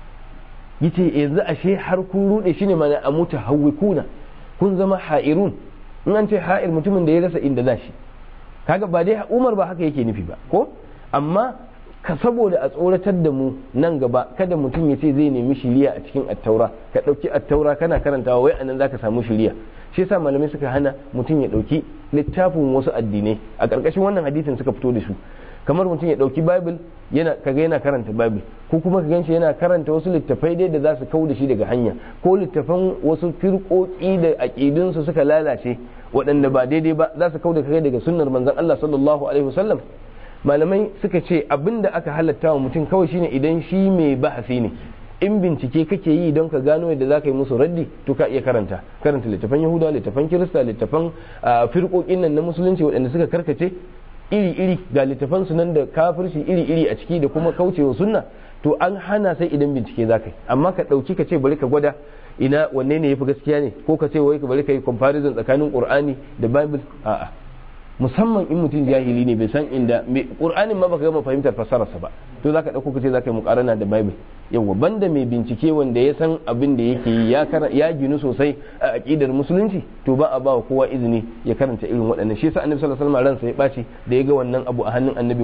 yace yanzu ashe har kun rude shine mana amuta hawikuna kun zama ha'irun in an ce ha'ir mutumin da ya rasa inda za shi kaga ba dai umar ba haka yake nufi ba ko amma ka saboda a tsoratar da mu nan gaba kada mutum ya ce zai nemi shiriya a cikin attaura ka ɗauki attaura kana karantawa wai anan zaka samu shiriya shi yasa malamai suka hana mutum ya ɗauki littafin wasu addinai a ƙarƙashin wannan hadisin suka fito da su kamar mutum ya ɗauki bible yana kaga yana karanta bible ko kuma ka ganshi yana karanta wasu littafai dai da za su kau da shi daga hanya ko littafan wasu firƙoƙi da aƙidunsu suka lalace waɗanda ba daidai ba za su kau da kai daga sunnar manzon Allah sallallahu alaihi wasallam malamai suka ce abin da aka halatta wa mutum kawai shine idan shi mai bahasi ne in bincike kake yi don ka gano yadda za ka yi musu raddi to ka iya karanta karanta littafan yahudawa littafan kirista littafan firƙoƙin nan na musulunci waɗanda suka karkace iri-iri ga littafan su nan da kafirci iri-iri a ciki da kuma kaucewa sunna to an hana sai idan bincike za ka yi amma ka ɗauki ka ce bari ka gwada ina wanne ne yafi gaskiya ne ko ka ce wai ka bari ka yi comparison tsakanin qur'ani da bible a'a musamman in mutum jahili ne bai san inda qur'anin ma baka gama fahimtar fasararsa ba to zaka dauko ka ce zaka yi muqarana da bible yawa banda mai bincike wanda ya san abin da yake yi ya ya ginu sosai a aqidar musulunci to ba a ba kowa izini ya karanta irin waɗannan shi yasa annabi sallallahu alaihi wasallam ransa ya baci da ya ga wannan abu a hannun annabi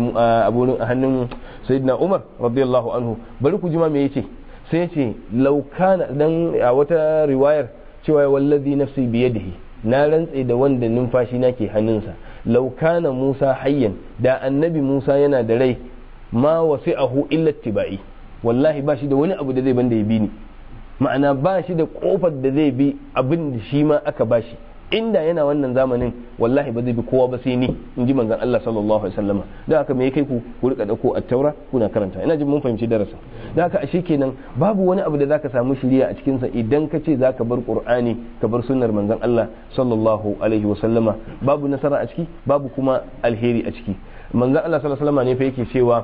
a hannun sayyidina umar radiyallahu anhu bari ku ji ma me yace sai ce laukana dan a wata riwayar cewa wallazi nafsi biyadihi na rantse da wanda numfashi na ke hannunsa laukana musa hayyan da annabi musa yana da rai ma wasi'ahu illa tibai wallahi ba shi da wani abu da zai banda ya bi ni ma'ana ba shi da kofar da zai bi abin da shi ma aka ba shi inda yana wannan zamanin wallahi ba zai bi kowa ba sai ni in ji manzon Allah sallallahu alaihi wasallam da haka me kai ku ku rika dauko at-taura kuna karanta ina jin mun fahimci darasa da haka ashe kenan babu wani abu da zaka samu shiriya a cikin sa idan ka ce zaka bar qur'ani ka bar sunnar manzon Allah sallallahu alaihi wasallama babu nasara a ciki babu kuma alheri a ciki manzon Allah sallallahu alaihi wasallama ne fa yake cewa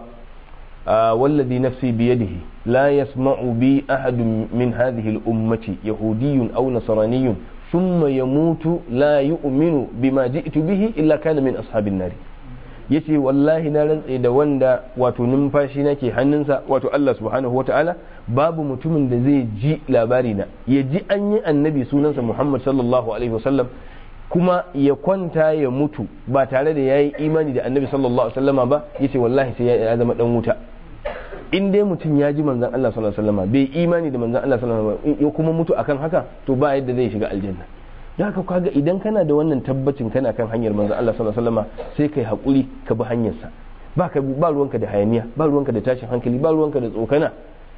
والذي نفسي بيده لا يسمع بي أحد من هذه الأمة يهودي أو نصراني ثم يموت لا يؤمن بما جئت به إلا كان من أصحاب النار yace wallahi na rantse da wanda wato numfashi nake hannunsa wato Allah subhanahu wa ta'ala babu mutumin da zai ji labari na ya ji an yi annabi sunansa Muhammad sallallahu alaihi wasallam kuma ya kwanta ya mutu ba tare da yayi imani da annabi sallallahu alaihi wasallama ba yace wallahi sai ya zama dan wuta in dai mutum ya ji manzon Allah sallallahu alaihi wasallama bai imani da manzon Allah sallallahu alaihi wasallama ya kuma mutu akan haka to ba yadda zai shiga aljanna da haka kaga idan kana da wannan tabbacin kana kan hanyar manzon Allah sallallahu alaihi wasallama sai kai hakuri ka bi hanyarsa ba ka ba ruwanka da hayaniya ba ruwanka da tashin hankali ba ruwanka da tsokana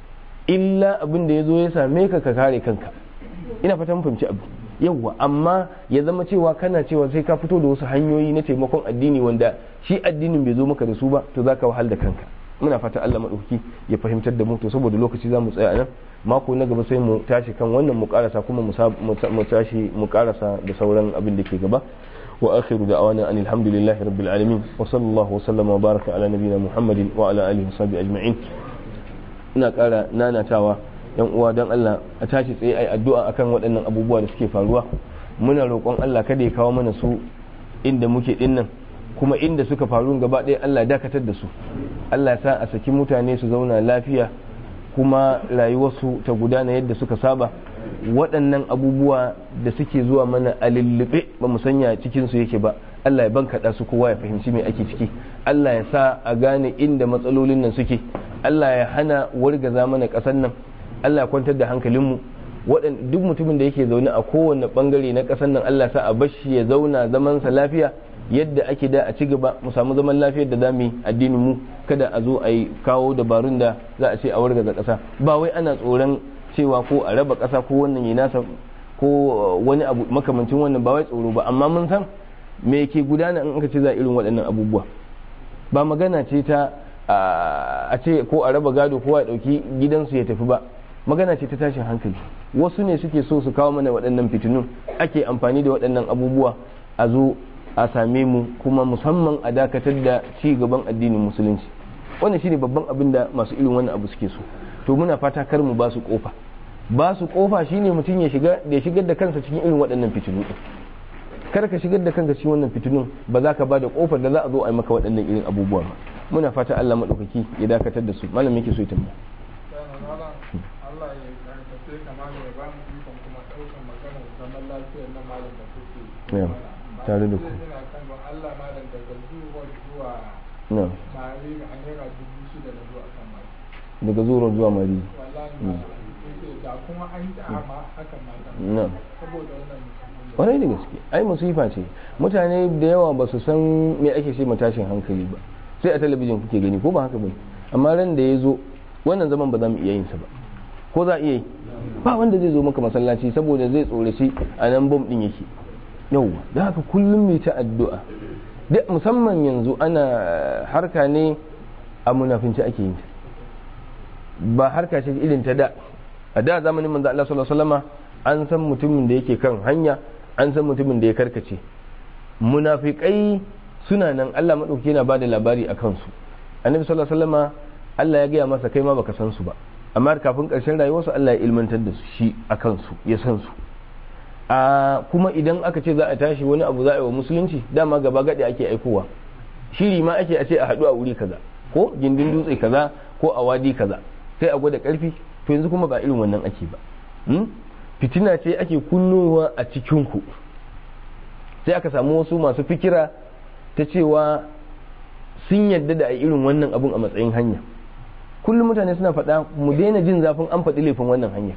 illa abin da ya zo ya same ka ka kare kanka ina fata mun fahimci abu yawwa amma ya zama cewa kana cewa sai ka fito da wasu hanyoyi na taimakon addini wanda shi addinin bai zo maka da su ba to zaka wahal da kanka muna fata Allah madauki ya fahimtar da mu to saboda lokaci za mu tsaya nan mako na gaba sai mu tashi kan wannan mu karasa kuma mu tashi mu karasa da sauran abin da ke gaba wa akhiru da'wana anil hamdulillahi rabbil alamin wa sallallahu wa sallama wa baraka ala nabiyyina muhammadin wa ala alihi wa sahbihi ajma'in ina kara nanatawa yan uwa dan Allah a tashi tsaye ai addu'a akan waɗannan abubuwa da suke faruwa muna roƙon Allah kada ya kawo mana su inda muke dinnan kuma inda suka faru gaba ɗaya Allah dakatar da su Allah sa a saki mutane su zauna lafiya kuma rayuwarsu ta gudana yadda suka saba waɗannan abubuwa da suke zuwa mana a lullube ba mu sanya cikinsu yake ba Allah ya bankaɗa su kowa ya fahimci me ake ciki Allah ya sa a gane inda matsalolin nan suke Allah ya hana wargaza mana ƙasar nan Allah ya kwantar da hankalinmu duk mutumin da yake zaune a kowane bangare na ƙasar nan Allah sa a bashi ya zauna zamansa lafiya yadda ake da a ci gaba mu samu zaman lafiyar da zamu yi addinin mu kada a zo a yi kawo dabarun da za a ce a wargaza ƙasa ba wai ana tsoron cewa ko a raba ƙasa ko wannan yi nasa ko wani abu makamancin wannan ba wai tsoro ba amma mun san me ke gudana in aka ce za irin waɗannan abubuwa ba magana ce ta a ce ko a raba gado ko a ɗauki gidansu ya tafi ba magana ce ta tashin hankali wasu ne suke so su kawo mana waɗannan fitinun ake amfani da waɗannan abubuwa a zo a same mu kuma musamman a dakatar da ci gaban addinin musulunci wannan shine babban abin da masu irin wannan abu suke so to muna fata kar mu ba su kofa ba su kofa shine mutum ya shiga da ya shigar da kansa cikin irin waɗannan fitinu kar ka shigar da kanka cikin wannan fitinun ba za ka ba da kofar da za a zo a yi maka waɗannan irin abubuwa ba muna fata Allah madaukaki ya dakatar da su malam yake so ya tambaya Allah ya karfafe kamar ya ba mu ikon kuma ɗaukar maganar zaman lafiyar na malam da kuke tare da ku ina kan don Allah malam daga zuwa zuwa na mari a naira dubu shida na zuwa kan mari daga zuwa zuwa mari wallahi yake da kuma an yi amma hakan ma kan na saboda wannan kwarai da gaske ai musifa ce mutane da yawa ba su san me ake ce tashin hankali ba sai a talabijin kuke gani ko ba haka bane amma ran da ya zo wannan zaman ba za mu iya yin sa ba ko za a iya yi ba wanda zai zo maka masallaci saboda zai tsoraci a nan bom din yake yauwa da haka kullum mai ta addu'a duk musamman yanzu ana harka ne a munafinci ake yin ta ba harka ce irin ta da a da zamanin manzo Allah sallallahu alaihi wasallama an san mutumin da yake kan hanya an san mutumin da ya karkace munafikai suna nan Allah madauki yana bada labari a kansu annabi sallallahu alaihi wasallama Allah ya gaya masa kai ma baka san su ba amma kafin ƙarshen rayuwarsu Allah ya ilmantar da su shi a kansu ya san su a kuma idan aka ce za a tashi wani abu za a yi wa musulunci dama gaba gaɗe ake aikowa shiri ma ake a ce a haɗu a wuri kaza ko gindin dutse kaza ko a wadi kaza sai a gwada ƙarfi to yanzu kuma ba irin wannan ake ba fitina ce ake kunnowa a cikinku sai aka samu wasu masu fikira ta cewa sun yadda da a irin wannan abun a matsayin hanya kullum mutane suna faɗa mu daina jin zafin an faɗi laifin wannan hanyar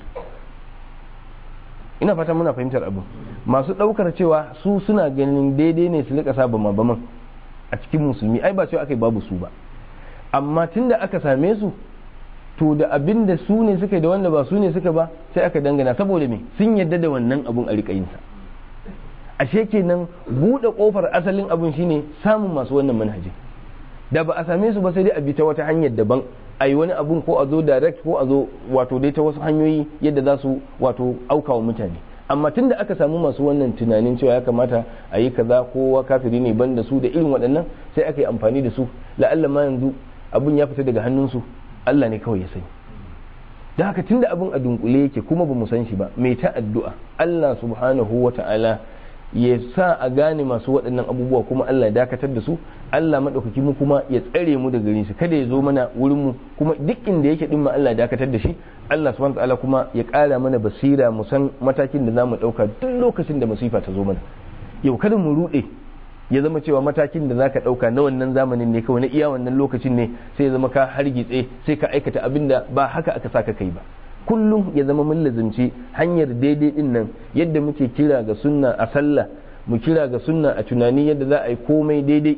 ina fata muna fahimtar abin masu ɗaukar cewa su suna ganin daidai ne su rika sa bama baman a cikin musulmi ai ba cewa aka yi babu su ba amma tunda aka same su to da abin da su ne suka yi da wanda ba su ne suka ba sai aka dangana saboda me sun yadda da wannan abun a rikayinsa ashe kenan buɗe ƙofar asalin abun shine samun masu wannan manhajin da ba a same su ba sai dai a bi ta wata hanyar daban a yi wani abun ko a zo direct ko a zo wato dai ta wasu hanyoyi yadda za su wato aukawa mutane amma tun da aka samu masu wannan tunanin cewa ya kamata a yi kaza kowa kafiri ne ban da su da irin waɗannan sai aka yi amfani da su la'alla ma yanzu abun ya fita daga hannunsu Allah ne kawai ya sani da haka tun da abun a dunkule yake kuma ba mu san shi ba mai ta addu'a Allah subhanahu wa ta'ala ya sa a gane masu waɗannan abubuwa kuma Allah ya dakatar da su Allah maɗaukaki mu kuma ya tsare mu daga gare su kada ya zo mana wurin mu kuma duk inda yake din ma Allah ya dakatar da shi Allah subhanahu ta'ala kuma ya ƙara mana basira mu san matakin da zamu ɗauka duk lokacin da masifa ta zo mana yau kada mu ruɗe ya zama cewa matakin da zaka ɗauka na wannan zamanin ne kawai na iya wannan lokacin ne sai ya zama ka hargitse sai ka aikata abin da ba haka aka saka kai ba kullum ya zama mun lazimci hanyar daidai din nan yadda muke kira ga sunna a sallah mu kira ga sunna a tunani yadda za a yi komai daidai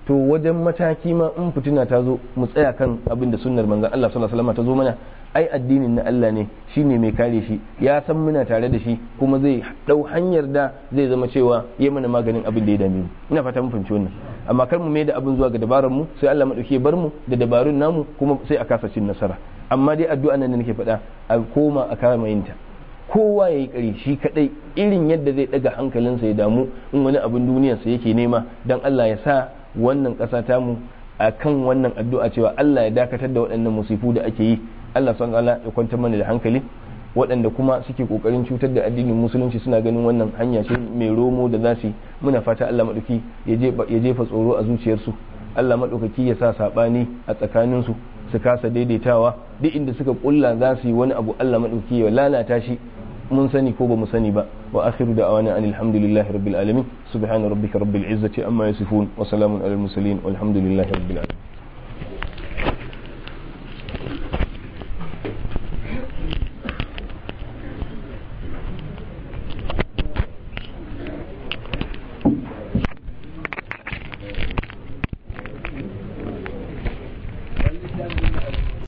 to wajen mataki ma in fitina ta zo mu tsaya kan abin da sunnar manzon Allah sallallahu alaihi wasallam ta zo mana ai addinin na Allah ne shine mai kare shi ya san muna tare da shi kuma zai dau hanyar da zai zama cewa ya mana maganin abin da ya dame mu ina fata mun fahimci wannan amma kar mu mai da abin zuwa ga dabaran mu sai Allah madauke ya bar mu da dabarun namu kuma sai a kasa cin nasara amma dai addu'a nan da nake faɗa a koma a kama yinta kowa ya yi ƙari shi kaɗai irin yadda zai ɗaga hankalinsa ya damu in wani abin duniyarsa yake nema don Allah ya sa wannan ƙasa tamu a kan wannan addu'a cewa Allah ya dakatar da waɗannan musifu da ake yi Allah son Allah ya kwantar mana da hankali waɗanda kuma suke ƙoƙarin cutar da addinin musulunci suna ganin wannan hanya ce mai romo da za su muna fata Allah maɗauki ya jefa tsoro a zuciyarsu Allah maɗaukaki ya sa saɓani a tsakaninsu su kasa daidaitawa duk inda suka ƙulla za su yi wani abu Allah maɗauki ya lalata shi mun sani ko ba mu sani ba wa akhiru da awana anil hamdulillahi rabbil alamin subhana rabbika rabbil izzati amma yasifun wa salamun alal mursalin walhamdulillahi rabbil alamin